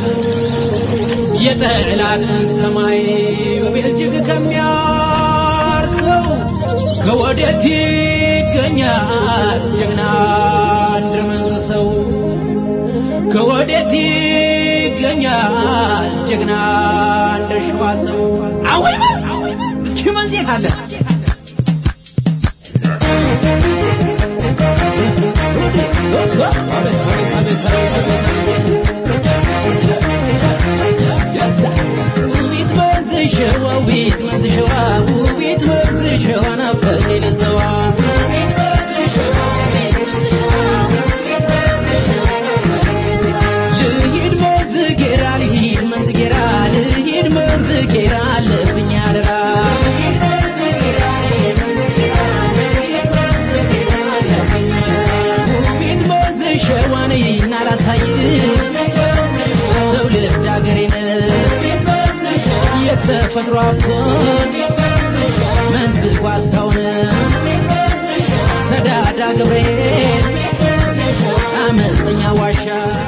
የጠላትን ሰማይ በቤልጅግ ከሚያርሰው ከወዴት ይገኛል ጀግና እንደ መንዝ ሰው? ከወዴት ይገኛል ጀግና እንደ ሸዋ ሰው? አወይ በል እስኪ መንዜት አለ ተፈጥሮ አብቶን መንዝ ጓሳውን ሰዳዳ ገብርኤል አመፀኛ ዋሻ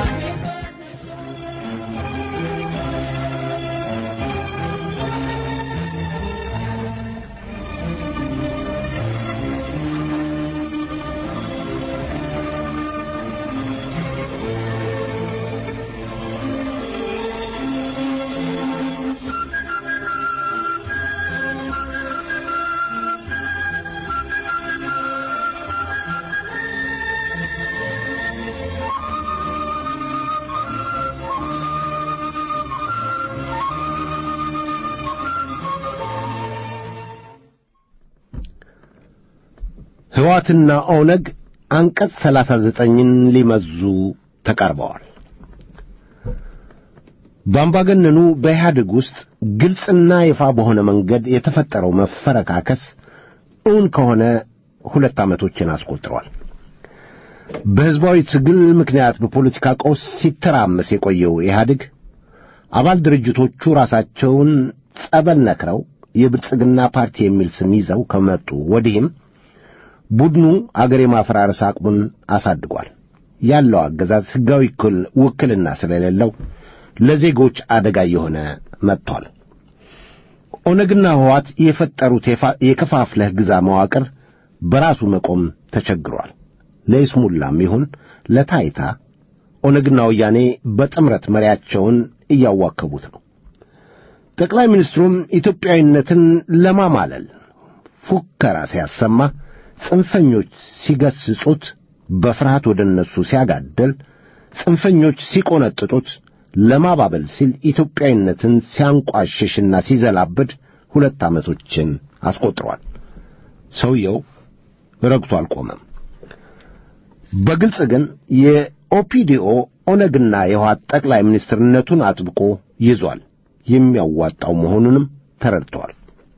ሕወሓትና ኦነግ አንቀጽ ሰላሳ ዘጠኝን ሊመዙ ተቃርበዋል። በአምባገነኑ በኢህአዴግ ውስጥ ግልጽና ይፋ በሆነ መንገድ የተፈጠረው መፈረካከስ እውን ከሆነ ሁለት ዓመቶችን አስቆጥሯል። በሕዝባዊ ትግል ምክንያት በፖለቲካ ቀውስ ሲተራመስ የቆየው ኢህአዴግ አባል ድርጅቶቹ ራሳቸውን ጸበል ነክረው የብልጽግና ፓርቲ የሚል ስም ይዘው ከመጡ ወዲህም ቡድኑ አገር የማፈራረስ አቅሙን አሳድጓል። ያለው አገዛዝ ሕጋዊ ውክልና ስለሌለው ለዜጎች አደጋ እየሆነ መጥቷል። ኦነግና ሕወሓት የፈጠሩት የከፋፍለህ ግዛ መዋቅር በራሱ መቆም ተቸግሯል። ለይስሙላም ይሁን ለታይታ ኦነግና ወያኔ በጥምረት መሪያቸውን እያዋከቡት ነው። ጠቅላይ ሚኒስትሩም ኢትዮጵያዊነትን ለማማለል ፉከራ ሲያሰማ ጽንፈኞች ሲገስጹት በፍርሃት ወደ እነሱ ሲያጋደል፣ ጽንፈኞች ሲቆነጥጡት ለማባበል ሲል ኢትዮጵያዊነትን ሲያንቋሽሽና ሲዘላብድ ሁለት ዓመቶችን አስቆጥሯል። ሰውየው ረግቶ አልቆመም። በግልጽ ግን የኦፒዲኦ ኦነግና የህወሓት ጠቅላይ ሚኒስትርነቱን አጥብቆ ይዟል። የሚያዋጣው መሆኑንም ተረድተዋል።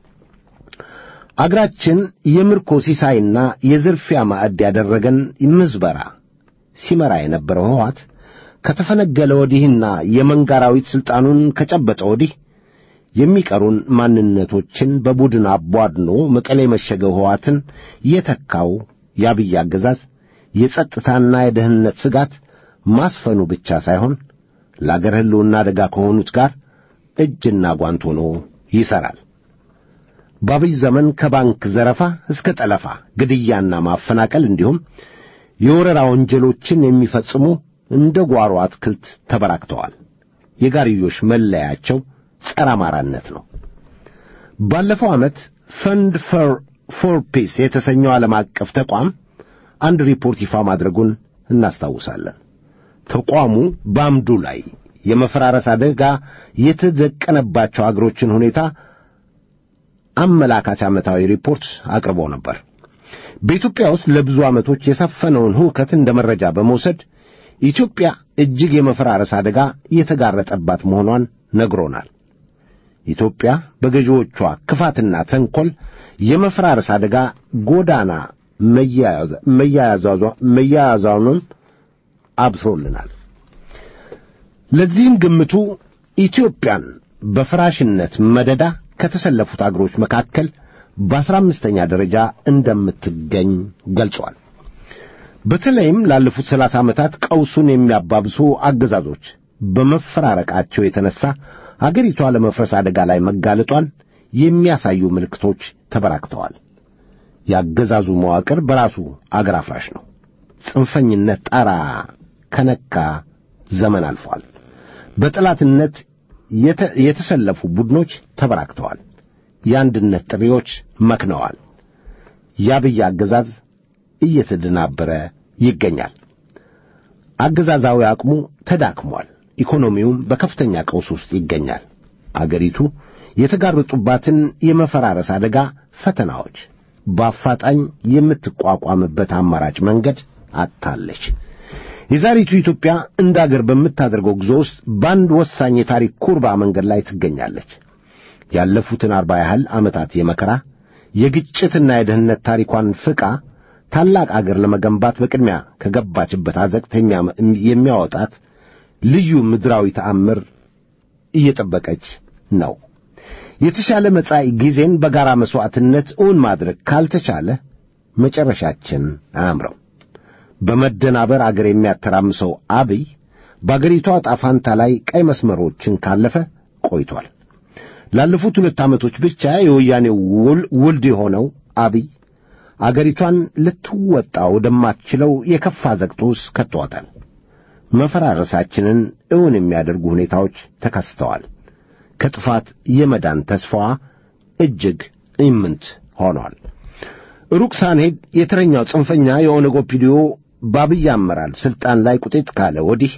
አገራችን የምርኮ ሲሳይና የዝርፊያ ማዕድ ያደረገን ምዝበራ ሲመራ የነበረው ህወሓት ከተፈነገለ ወዲህና የመንጋራዊት ሥልጣኑን ከጨበጠ ወዲህ የሚቀሩን ማንነቶችን በቡድን አቧድኖ መቀሌ የመሸገው ህወሓትን የተካው የአብይ አገዛዝ የጸጥታና የደህንነት ስጋት ማስፈኑ ብቻ ሳይሆን ለአገር ሕልውና አደጋ ከሆኑት ጋር እጅና ጓንት ሆኖ ይሠራል። በአብይ ዘመን ከባንክ ዘረፋ እስከ ጠለፋ፣ ግድያና ማፈናቀል እንዲሁም የወረራ ወንጀሎችን የሚፈጽሙ እንደ ጓሮ አትክልት ተበራክተዋል። የጋርዮሽ መለያቸው ጸረ አማራነት ነው። ባለፈው ዓመት ፈንድ ፎር ፒስ የተሰኘው ዓለም አቀፍ ተቋም አንድ ሪፖርት ይፋ ማድረጉን እናስታውሳለን። ተቋሙ በአምዱ ላይ የመፈራረስ አደጋ የተደቀነባቸው አገሮችን ሁኔታ አመላካች ዓመታዊ ሪፖርት አቅርቦ ነበር። በኢትዮጵያ ውስጥ ለብዙ ዓመቶች የሰፈነውን ሁከት እንደ መረጃ በመውሰድ ኢትዮጵያ እጅግ የመፈራረስ አደጋ የተጋረጠባት መሆኗን ነግሮናል። ኢትዮጵያ በገዢዎቿ ክፋትና ተንኰል የመፈራረስ አደጋ ጎዳና መያያዛኑን አብስሮልናል። ለዚህም ግምቱ ኢትዮጵያን በፍራሽነት መደዳ ከተሰለፉት አገሮች መካከል በአስራ አምስተኛ ደረጃ እንደምትገኝ ገልጿል። በተለይም ላለፉት ሰላሳ ዓመታት ቀውሱን የሚያባብሱ አገዛዞች በመፈራረቃቸው የተነሳ አገሪቷ ለመፍረስ አደጋ ላይ መጋለጧን የሚያሳዩ ምልክቶች ተበራክተዋል። የአገዛዙ መዋቅር በራሱ አገር አፍራሽ ነው። ጽንፈኝነት ጣራ ከነካ ዘመን አልፏል። በጠላትነት የተሰለፉ ቡድኖች ተበራክተዋል። የአንድነት ጥሪዎች መክነዋል። የአብይ አገዛዝ እየተደናበረ ይገኛል። አገዛዛዊ አቅሙ ተዳክሟል። ኢኮኖሚውም በከፍተኛ ቀውስ ውስጥ ይገኛል። አገሪቱ የተጋረጡባትን የመፈራረስ አደጋ ፈተናዎች በአፋጣኝ የምትቋቋምበት አማራጭ መንገድ አጥታለች። የዛሬቱ ኢትዮጵያ እንደ አገር በምታደርገው ጉዞ ውስጥ በአንድ ወሳኝ የታሪክ ኩርባ መንገድ ላይ ትገኛለች። ያለፉትን አርባ ያህል ዓመታት የመከራ የግጭትና የደህንነት ታሪኳን ፍቃ ታላቅ አገር ለመገንባት በቅድሚያ ከገባችበት አዘቅት የሚያወጣት ልዩ ምድራዊ ተአምር እየጠበቀች ነው። የተሻለ መጻኢ ጊዜን በጋራ መሥዋዕትነት እውን ማድረግ ካልተቻለ መጨረሻችን አያምረው። በመደናበር አገር የሚያተራምሰው አብይ በአገሪቷ ዕጣ ፈንታ ላይ ቀይ መስመሮችን ካለፈ ቆይቷል። ላለፉት ሁለት ዓመቶች ብቻ የወያኔው ውልድ የሆነው አብይ አገሪቷን ልትወጣ ወደማትችለው የከፋ ዘቅጦ ውስጥ ከተዋታል። መፈራረሳችንን እውን የሚያደርጉ ሁኔታዎች ተከስተዋል። ከጥፋት የመዳን ተስፋዋ እጅግ ኢምንት ሆኗል። ሩቅ ሳንሄድ የተረኛው ጽንፈኛ የኦነግ ኦፒዲዮ በአብይ አመራር ሥልጣን ላይ ቁጤት ካለ ወዲህ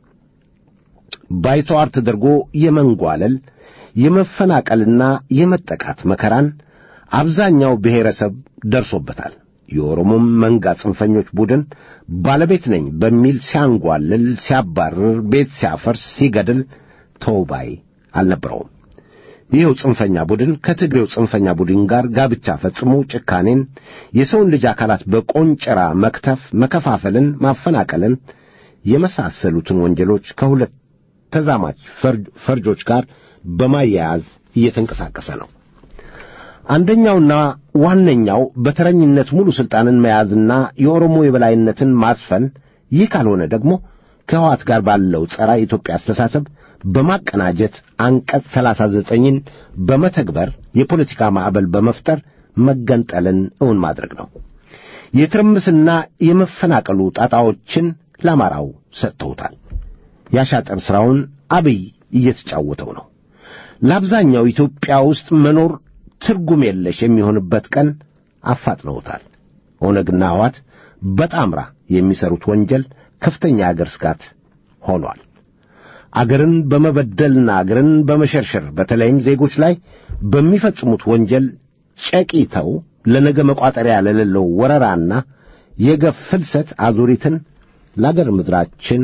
ባይተዋር ተደርጎ የመንጓለል የመፈናቀልና የመጠቃት መከራን አብዛኛው ብሔረሰብ ደርሶበታል። የኦሮሞም መንጋ ጽንፈኞች ቡድን ባለቤት ነኝ በሚል ሲያንጓልል፣ ሲያባርር፣ ቤት ሲያፈርስ፣ ሲገድል ተውባይ አልነበረውም። ይኸው ጽንፈኛ ቡድን ከትግሬው ጽንፈኛ ቡድን ጋር ጋብቻ ፈጽሞ ጭካኔን፣ የሰውን ልጅ አካላት በቆንጨራ መክተፍ፣ መከፋፈልን፣ ማፈናቀልን የመሳሰሉትን ወንጀሎች ከሁለት ተዛማች ፈርጆች ጋር በማያያዝ እየተንቀሳቀሰ ነው። አንደኛውና ዋነኛው በተረኝነት ሙሉ ሥልጣንን መያዝና የኦሮሞ የበላይነትን ማስፈን፣ ይህ ካልሆነ ደግሞ ከሕወሓት ጋር ባለው ጸረ ኢትዮጵያ አስተሳሰብ በማቀናጀት አንቀጽ ሰላሳ ዘጠኝን በመተግበር የፖለቲካ ማዕበል በመፍጠር መገንጠልን እውን ማድረግ ነው። የትርምስና የመፈናቀሉ ጣጣዎችን ለአማራው ሰጥተውታል። ያሻጠር ሥራውን አብይ እየተጫወተው ነው። ለአብዛኛው ኢትዮጵያ ውስጥ መኖር ትርጉም የለሽ የሚሆንበት ቀን አፋጥነውታል። ኦነግና ሕወሓት በጣምራ የሚሠሩት ወንጀል ከፍተኛ የአገር ስጋት ሆኗል። አገርን በመበደልና አገርን በመሸርሸር በተለይም ዜጎች ላይ በሚፈጽሙት ወንጀል ጨቂተው ለነገ መቋጠሪያ ለሌለው ወረራና የገፍ ፍልሰት አዙሪትን ለአገር ምድራችን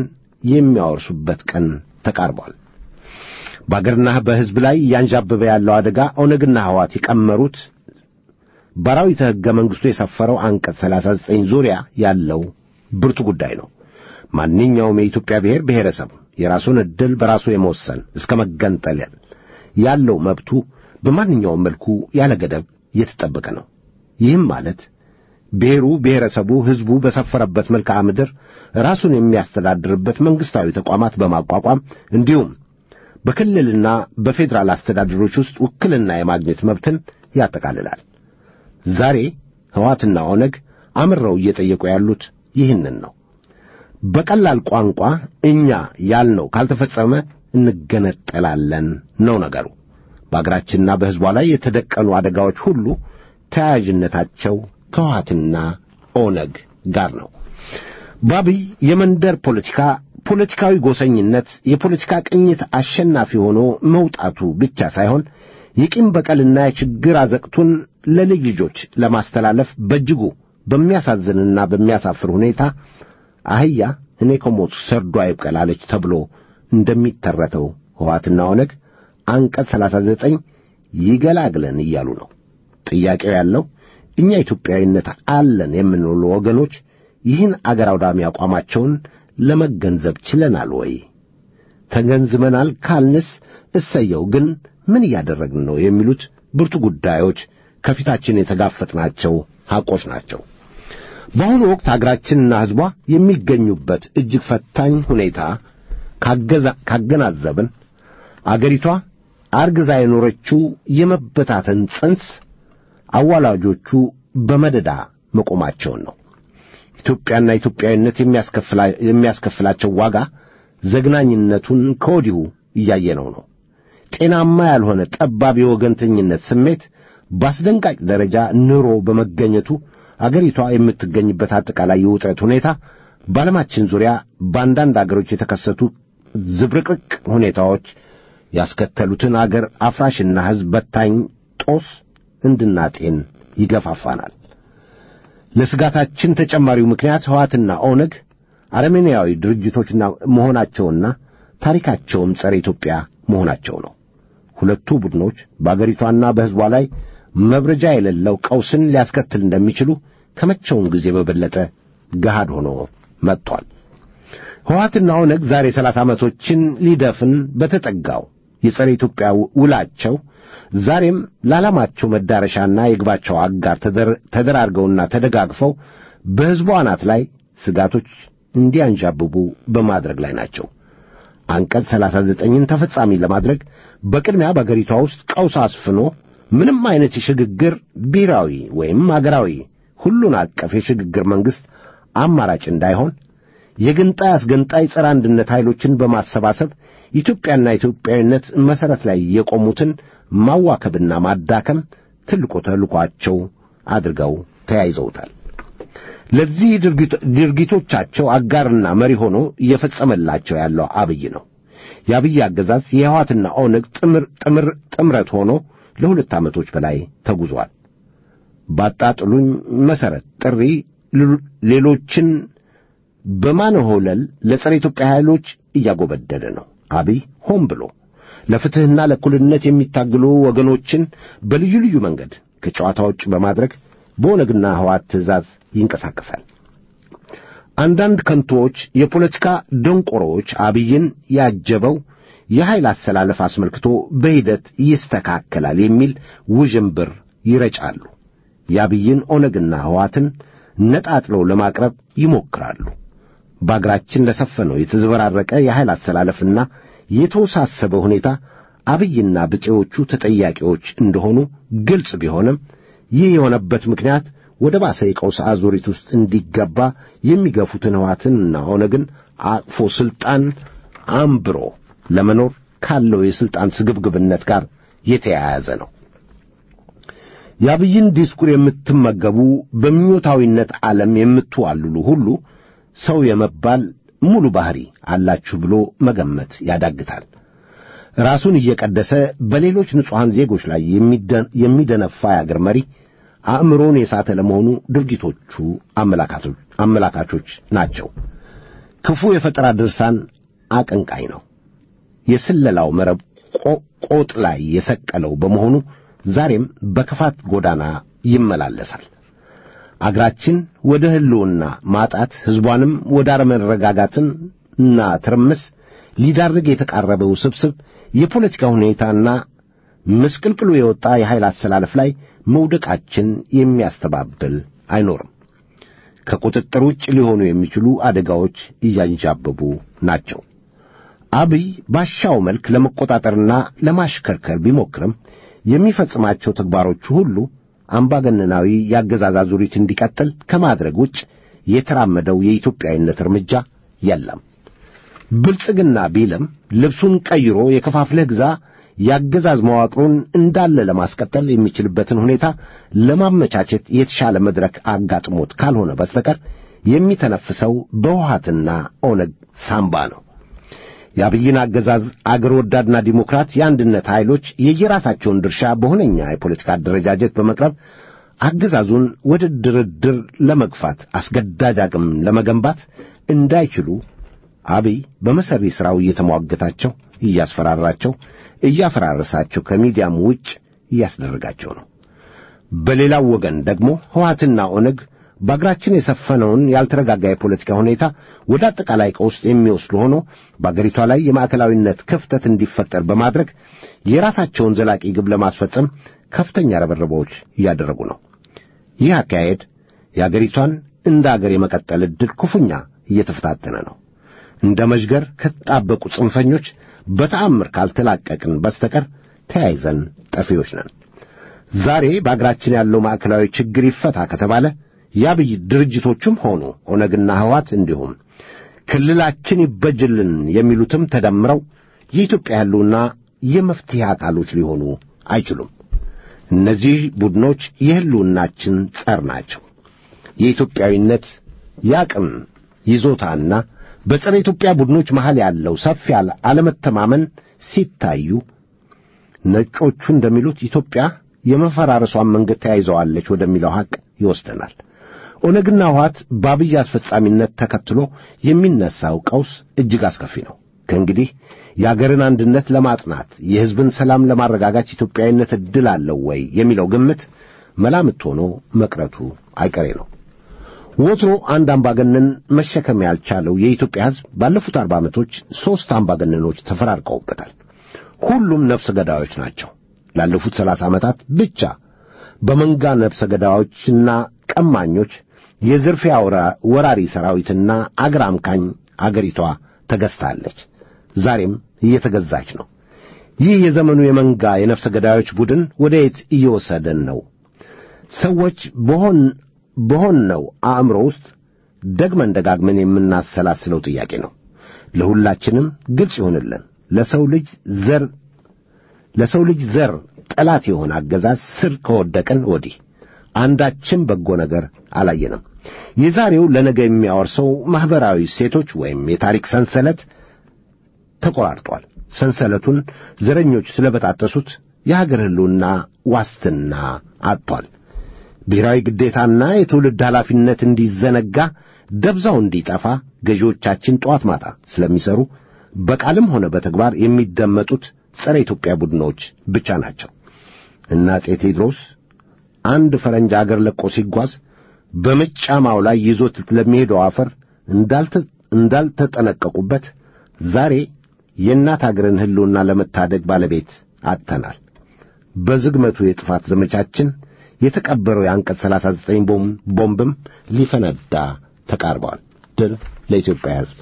የሚያወርሱበት ቀን ተቃርቧል። በአገርና በሕዝብ ላይ እያንዣበበ ያለው አደጋ ኦነግና ሕዋት የቀመሩት በአራዊተ ሕገ መንግሥቱ የሰፈረው አንቀጽ 39 ዙሪያ ያለው ብርቱ ጉዳይ ነው። ማንኛውም የኢትዮጵያ ብሔር ብሔረሰብ የራሱን ዕድል በራሱ የመወሰን እስከ መገንጠል ያለው መብቱ በማንኛውም መልኩ ያለ ገደብ የተጠበቀ ነው። ይህም ማለት ብሔሩ፣ ብሔረሰቡ፣ ሕዝቡ በሰፈረበት መልክዓ ምድር ራሱን የሚያስተዳድርበት መንግሥታዊ ተቋማት በማቋቋም እንዲሁም በክልልና በፌዴራል አስተዳደሮች ውስጥ ውክልና የማግኘት መብትን ያጠቃልላል። ዛሬ ሕዋትና ኦነግ አምረው እየጠየቁ ያሉት ይህንን ነው። በቀላል ቋንቋ እኛ ያልነው ካልተፈጸመ እንገነጠላለን ነው ነገሩ። በአገራችንና በሕዝቧ ላይ የተደቀኑ አደጋዎች ሁሉ ተያያዥነታቸው ከሕወሓትና ኦነግ ጋር ነው። በአብይ የመንደር ፖለቲካ ፖለቲካዊ ጎሰኝነት የፖለቲካ ቅኝት አሸናፊ ሆኖ መውጣቱ ብቻ ሳይሆን የቂም በቀልና የችግር አዘቅቱን ለልጅ ልጆች ለማስተላለፍ በእጅጉ በሚያሳዝንና በሚያሳፍር ሁኔታ አህያ እኔ ከሞቱ ሰርዶ አይብቀላለች ተብሎ እንደሚተረተው ሕወሓትና ኦነግ አንቀጽ 39 ይገላግለን እያሉ ነው። ጥያቄው ያለው እኛ ኢትዮጵያዊነት አለን የምንሉ ወገኖች ይህን አገር አውዳሚ አቋማቸውን ለመገንዘብ ችለናል ወይ? ተገንዝበናል ካልንስ እሰየው፣ ግን ምን እያደረግን ነው? የሚሉት ብርቱ ጉዳዮች ከፊታችን የተጋፈጥናቸው ሐቆች ናቸው። በአሁኑ ወቅት አገራችንና ሕዝቧ የሚገኙበት እጅግ ፈታኝ ሁኔታ ካገናዘብን አገሪቷ አርግዛ የኖረችው የመበታተን ጽንስ አዋላጆቹ በመደዳ መቆማቸውን ነው። ኢትዮጵያና ኢትዮጵያዊነት የሚያስከፍላቸው ዋጋ ዘግናኝነቱን ከወዲሁ እያየነው ነው። ጤናማ ያልሆነ ጠባብ የወገንተኝነት ስሜት በአስደንጋጭ ደረጃ ኑሮ በመገኘቱ አገሪቷ የምትገኝበት አጠቃላይ የውጥረት ሁኔታ በዓለማችን ዙሪያ በአንዳንድ አገሮች የተከሰቱ ዝብርቅርቅ ሁኔታዎች ያስከተሉትን አገር አፍራሽና ሕዝብ በታኝ ጦስ እንድናጤን ይገፋፋናል። ለስጋታችን ተጨማሪው ምክንያት ሕወሓትና ኦነግ አረመኔያዊ ድርጅቶችና መሆናቸውና ታሪካቸውም ጸረ ኢትዮጵያ መሆናቸው ነው። ሁለቱ ቡድኖች በአገሪቷና በሕዝቧ ላይ መብረጃ የሌለው ቀውስን ሊያስከትል እንደሚችሉ ከመቼውም ጊዜ በበለጠ ገሃድ ሆኖ መጥቷል። ሕወሓትና ኦነግ ዛሬ ሰላሳ ዓመቶችን ሊደፍን በተጠጋው የጸረ ኢትዮጵያ ውላቸው ዛሬም ለዓላማቸው መዳረሻና የግባቸው አጋር ተደራርገውና ተደጋግፈው በሕዝቡ አናት ላይ ስጋቶች እንዲያንዣብቡ በማድረግ ላይ ናቸው። አንቀጽ ሰላሳ ዘጠኝን ተፈጻሚ ለማድረግ በቅድሚያ በአገሪቷ ውስጥ ቀውስ አስፍኖ ምንም አይነት የሽግግር ብሔራዊ ወይም አገራዊ ሁሉን አቀፍ የሽግግር መንግሥት አማራጭ እንዳይሆን የግንጣይ አስገንጣይ ጸረ አንድነት ኃይሎችን በማሰባሰብ ኢትዮጵያና ኢትዮጵያዊነት መሠረት ላይ የቆሙትን ማዋከብና ማዳከም ትልቁ ተልኳቸው አድርገው ተያይዘውታል። ለዚህ ድርጊቶቻቸው አጋርና መሪ ሆኖ እየፈጸመላቸው ያለው አብይ ነው። የአብይ አገዛዝ የሕወሓትና ኦነግ ጥምር ጥምር ጥምረት ሆኖ ለሁለት ዓመቶች በላይ ተጉዟል። ባጣጥሉኝ መሠረት ጥሪ ሌሎችን በማንሆለል ለጸረ ኢትዮጵያ ኃይሎች እያጎበደደ ነው። አብይ ሆን ብሎ ለፍትሕና ለእኩልነት የሚታግሉ ወገኖችን በልዩ ልዩ መንገድ ከጨዋታ ውጭ በማድረግ በኦነግና ሕወሓት ትእዛዝ ይንቀሳቀሳል። አንዳንድ ከንቶዎች የፖለቲካ ደንቆሮዎች አብይን ያጀበው የኃይል አሰላለፍ አስመልክቶ በሂደት ይስተካከላል የሚል ውዥንብር ይረጫሉ። የአብይን ኦነግና ሕወሓትን ነጣጥለው ለማቅረብ ይሞክራሉ። በአገራችን ለሰፈነው የተዘበራረቀ የኃይል አሰላለፍና የተወሳሰበ ሁኔታ አብይና ብጤዎቹ ተጠያቂዎች እንደሆኑ ግልጽ ቢሆንም ይህ የሆነበት ምክንያት ወደ ባሰ የቀውስ አዙሪት ውስጥ እንዲገባ የሚገፉትን ሕወሓትንና ኦነግን አቅፎ ሥልጣን አምብሮ ለመኖር ካለው የሥልጣን ስግብግብነት ጋር የተያያዘ ነው። የአብይን ዲስኩር የምትመገቡ በምኞታዊነት ዓለም የምትዋልሉ ሁሉ ሰው የመባል ሙሉ ባሕሪ አላችሁ ብሎ መገመት ያዳግታል። ራሱን እየቀደሰ በሌሎች ንጹሐን ዜጎች ላይ የሚደነፋ የአገር መሪ አእምሮን የሳተ ለመሆኑ ድርጊቶቹ አመላካቾች ናቸው። ክፉ የፈጠራ ድርሳን አቀንቃኝ ነው። የስለላው መረብ ቆጥ ላይ የሰቀለው በመሆኑ ዛሬም በክፋት ጎዳና ይመላለሳል። አገራችን ወደ ሕልውና ማጣት ሕዝቧንም ወደ አለመረጋጋትና ትርምስ ሊዳርግ የተቃረበ ውስብስብ የፖለቲካ ሁኔታና ምስቅልቅሉ የወጣ የኃይል አሰላለፍ ላይ መውደቃችን የሚያስተባብል አይኖርም። ከቁጥጥር ውጭ ሊሆኑ የሚችሉ አደጋዎች እያንዣበቡ ናቸው። አብይ ባሻው መልክ ለመቆጣጠርና ለማሽከርከር ቢሞክርም የሚፈጽማቸው ተግባሮቹ ሁሉ አምባገነናዊ የአገዛዝ አዙሪት እንዲቀጥል ከማድረግ ውጭ የተራመደው የኢትዮጵያዊነት እርምጃ የለም። ብልጽግና ቢልም ልብሱን ቀይሮ የከፋፍለህ ግዛ የአገዛዝ መዋቅሩን እንዳለ ለማስቀጠል የሚችልበትን ሁኔታ ለማመቻቸት የተሻለ መድረክ አጋጥሞት ካልሆነ በስተቀር የሚተነፍሰው በውሃትና ኦነግ ሳምባ ነው። የአብይን አገዛዝ አገር ወዳድና ዲሞክራት የአንድነት ኃይሎች የየራሳቸውን ድርሻ በሁነኛ የፖለቲካ አደረጃጀት በመቅረብ አገዛዙን ወደ ድርድር ለመግፋት አስገዳጅ አቅም ለመገንባት እንዳይችሉ አብይ በመሰሪ ሥራው እየተሟገታቸው እያስፈራራቸው እያፈራረሳቸው ከሚዲያም ውጭ እያስደረጋቸው ነው። በሌላው ወገን ደግሞ ሕወሓትና ኦነግ በአገራችን የሰፈነውን ያልተረጋጋ የፖለቲካ ሁኔታ ወደ አጠቃላይ ቀውስ የሚወስድ ሆኖ በአገሪቷ ላይ የማዕከላዊነት ክፍተት እንዲፈጠር በማድረግ የራሳቸውን ዘላቂ ግብ ለማስፈጸም ከፍተኛ ረበረቦች እያደረጉ ነው። ይህ አካሄድ የአገሪቷን እንደ አገር የመቀጠል ዕድል ክፉኛ እየተፈታተነ ነው። እንደ መዥገር ከተጣበቁ ጽንፈኞች በተአምር ካልተላቀቅን በስተቀር ተያይዘን ጠፊዎች ነን። ዛሬ በአገራችን ያለው ማዕከላዊ ችግር ይፈታ ከተባለ የአብይ ድርጅቶቹም ሆኑ ኦነግና ሕወሓት እንዲሁም ክልላችን ይበጅልን የሚሉትም ተደምረው የኢትዮጵያ ያሉና የመፍትሄ አካሎች ሊሆኑ አይችሉም። እነዚህ ቡድኖች የሕልውናችን ጸር ናቸው። የኢትዮጵያዊነት የአቅም ይዞታና በጸረ ኢትዮጵያ ቡድኖች መሃል ያለው ሰፊ አለመተማመን ሲታዩ ነጮቹ እንደሚሉት ኢትዮጵያ የመፈራረሷን መንገድ ተያይዘዋለች ወደሚለው ሐቅ ይወስደናል። ኦነግና ሕወሓት በአብይ አስፈጻሚነት ተከትሎ የሚነሳው ቀውስ እጅግ አስከፊ ነው። ከእንግዲህ የአገርን አንድነት ለማጽናት የሕዝብን ሰላም ለማረጋጋት ኢትዮጵያዊነት ዕድል አለው ወይ የሚለው ግምት መላምት ሆኖ መቅረቱ አይቀሬ ነው። ወትሮ አንድ አምባገነን መሸከም ያልቻለው የኢትዮጵያ ሕዝብ ባለፉት አርባ ዓመቶች ሦስት አምባገነኖች ተፈራርቀውበታል። ሁሉም ነፍሰ ገዳዮች ናቸው። ላለፉት ሰላሳ ዓመታት ብቻ በመንጋ ነፍሰ ገዳዮችና ቀማኞች የዝርፊያ ወራሪ ሰራዊትና አገር አምካኝ አገሪቷ ተገዝታለች። ዛሬም እየተገዛች ነው። ይህ የዘመኑ የመንጋ የነፍሰ ገዳዮች ቡድን ወደ የት እየወሰደን ነው? ሰዎች በሆን በሆነው አእምሮ ውስጥ ደግመን ደጋግመን የምናሰላስለው ጥያቄ ነው። ለሁላችንም ግልጽ ይሆንልን። ለሰው ልጅ ዘር ለሰው ልጅ ዘር ጠላት የሆነ አገዛዝ ስር ከወደቀን ወዲህ አንዳችም በጎ ነገር አላየንም። የዛሬው ለነገ የሚያወርሰው ማኅበራዊ ሴቶች ወይም የታሪክ ሰንሰለት ተቆራርጧል። ሰንሰለቱን ዘረኞች ስለበጣጠሱት የሀገር ሕልውና ዋስትና አጥቷል። ብሔራዊ ግዴታና የትውልድ ኃላፊነት እንዲዘነጋ ደብዛው እንዲጠፋ ገዢዎቻችን ጠዋት ማታ ስለሚሰሩ በቃልም ሆነ በተግባር የሚደመጡት ጸረ ኢትዮጵያ ቡድኖች ብቻ ናቸው። እና አፄ ቴዎድሮስ አንድ ፈረንጅ አገር ለቆ ሲጓዝ በመጫማው ላይ ይዞት ለሚሄደው አፈር እንዳልተጠነቀቁበት ዛሬ የእናት አገርን ሕልውና ለመታደግ ባለቤት አጥተናል። በዝግመቱ የጥፋት ዘመቻችን የተቀበረው የአንቀጽ 39 ቦምብም ሊፈነዳ ተቃርበዋል። ድል ለኢትዮጵያ ሕዝብ።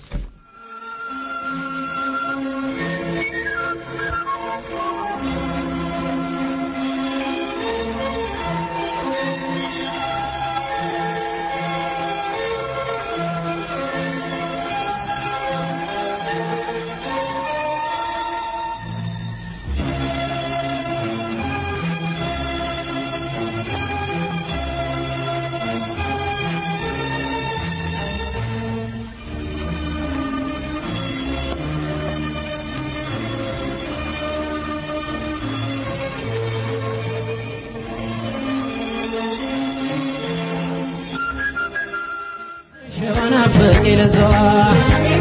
ሸባና ፍቅር ለዘዋ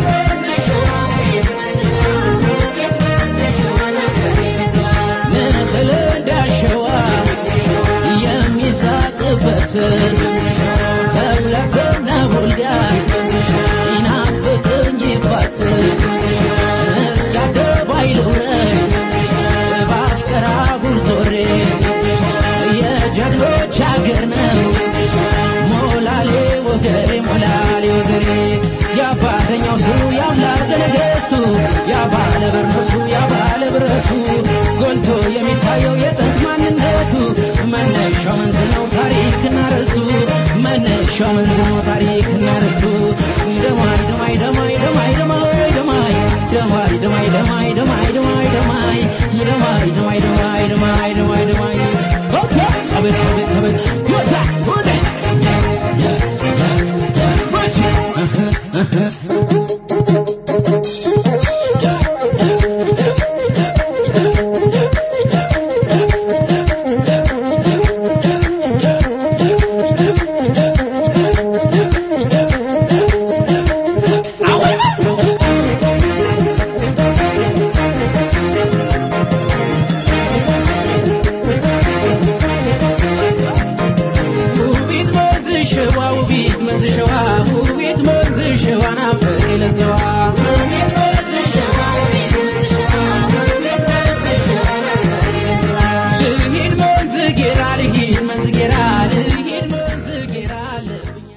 ዳባት ተብለትና ቡልጋት ይናፍቅኝባት እስከ አደባባይ ልውረድ በአፍቀራ ጉዞሬ የጀግኖች አገር ነው ሞላሌ ወገሬ ሞላሌ ወገሬ የአባተኛው ሱ የአምላክ ነገሥቱ የባለ ብርቱ የባለ ብረቱ ጎልቶ የሚታየው የጥንት ማንነቱ መነሻው መንዝ ነው ታሪክና ርስቱ መነሻው መንዝ ነው ታሪክና ርስቱ ደማይ ደማይ ደማይ ደማይ ደማይ ደማይ ደማይ ደማይ ደማይ ደማይ ደማይ ደማይ ደማይ ደማይ ደማይ ደማይ ደማይ ደማይ ኦኬ አቤት አቤት አቤት ወጣ ወደ ውቢት መንዝ ሸዋ ውቢት መንዝ ሸዋ ውቢት መንዝ ሸዋ ናፍቅ ለዘዋ ውቢት መንዝ ሸዋ ውቢት መንዝ ሸዋ ውቢት መንዝ ሸዋ ናፍቅ ለዘዋ ልሂድ መንዝ ጌራ ልሂድ መንዝ ጌራ ልሂድ መንዝ ጌራ ልብኛ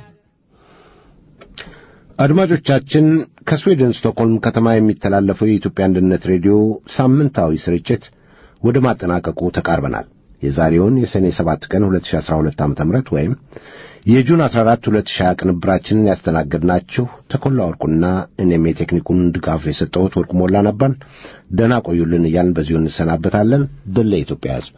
አድማጮቻችን ከስዊድን ስቶክሆልም ከተማ የሚተላለፈው የኢትዮጵያ አንድነት ሬዲዮ ሳምንታዊ ስርጭት ወደ ማጠናቀቁ ተቃርበናል። የዛሬውን የሰኔ 7 ቀን 2012 ዓ.ም ወይም የጁን 14 2020 ቅንብራችንን ያስተናገድናችሁ ተኮላ ወርቁና እኔም የቴክኒኩን ድጋፍ የሰጠሁት ወርቁ ሞላ ነበርን። ደህና ቆዩልን እያልን በዚሁ እንሰናበታለን። ድል ለኢትዮጵያ ሕዝብ።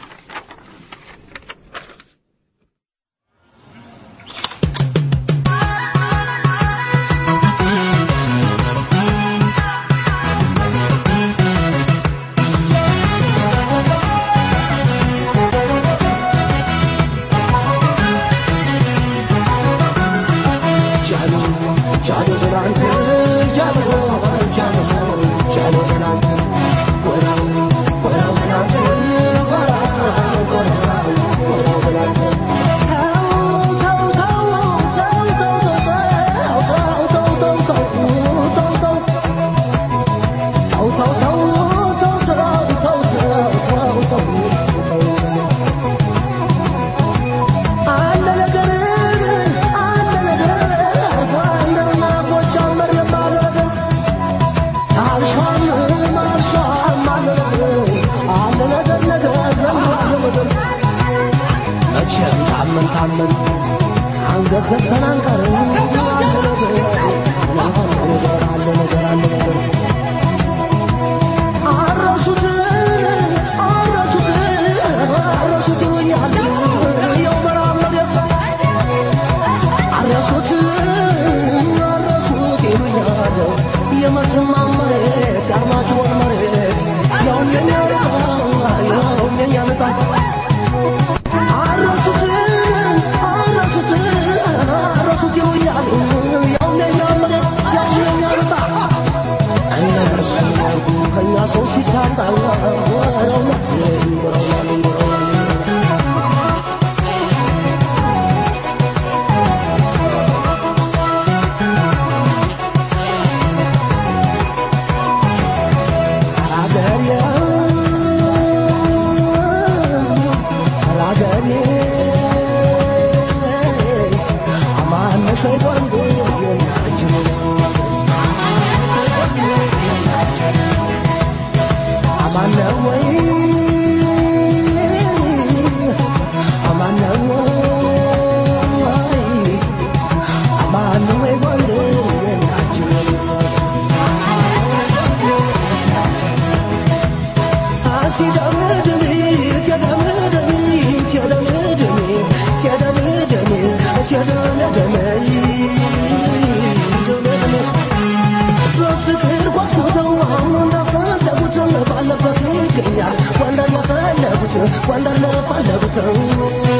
መቼም ታመን ታመን አንገት ዘግተን አንቀርም። አለ ነገር አለ ነገር አለ ነገር አረሱት አረሱት አረሱት ይሉኛል የው ምዕራብ መሬት አረሱት አረሱት ይሉኛል የመተማ መሬት የአርማጭሆን መሬት ያውም የኛ ዕጣ ያውም የኛ ዕጣ አረሱት አረሱት አረሱት ይሉኛል ያውም የኛ መሬት ያውም የኛ ዕጣ እነሱ ያርጉ ከእኛ ሰው ሲታጣ ወረውና ወረውና በፍቅር ጓጉተው አሁን እንዳሰደቡት ባለበት ይገኛል ወንደር ለፈለጉት ወንደር ለፈለጉት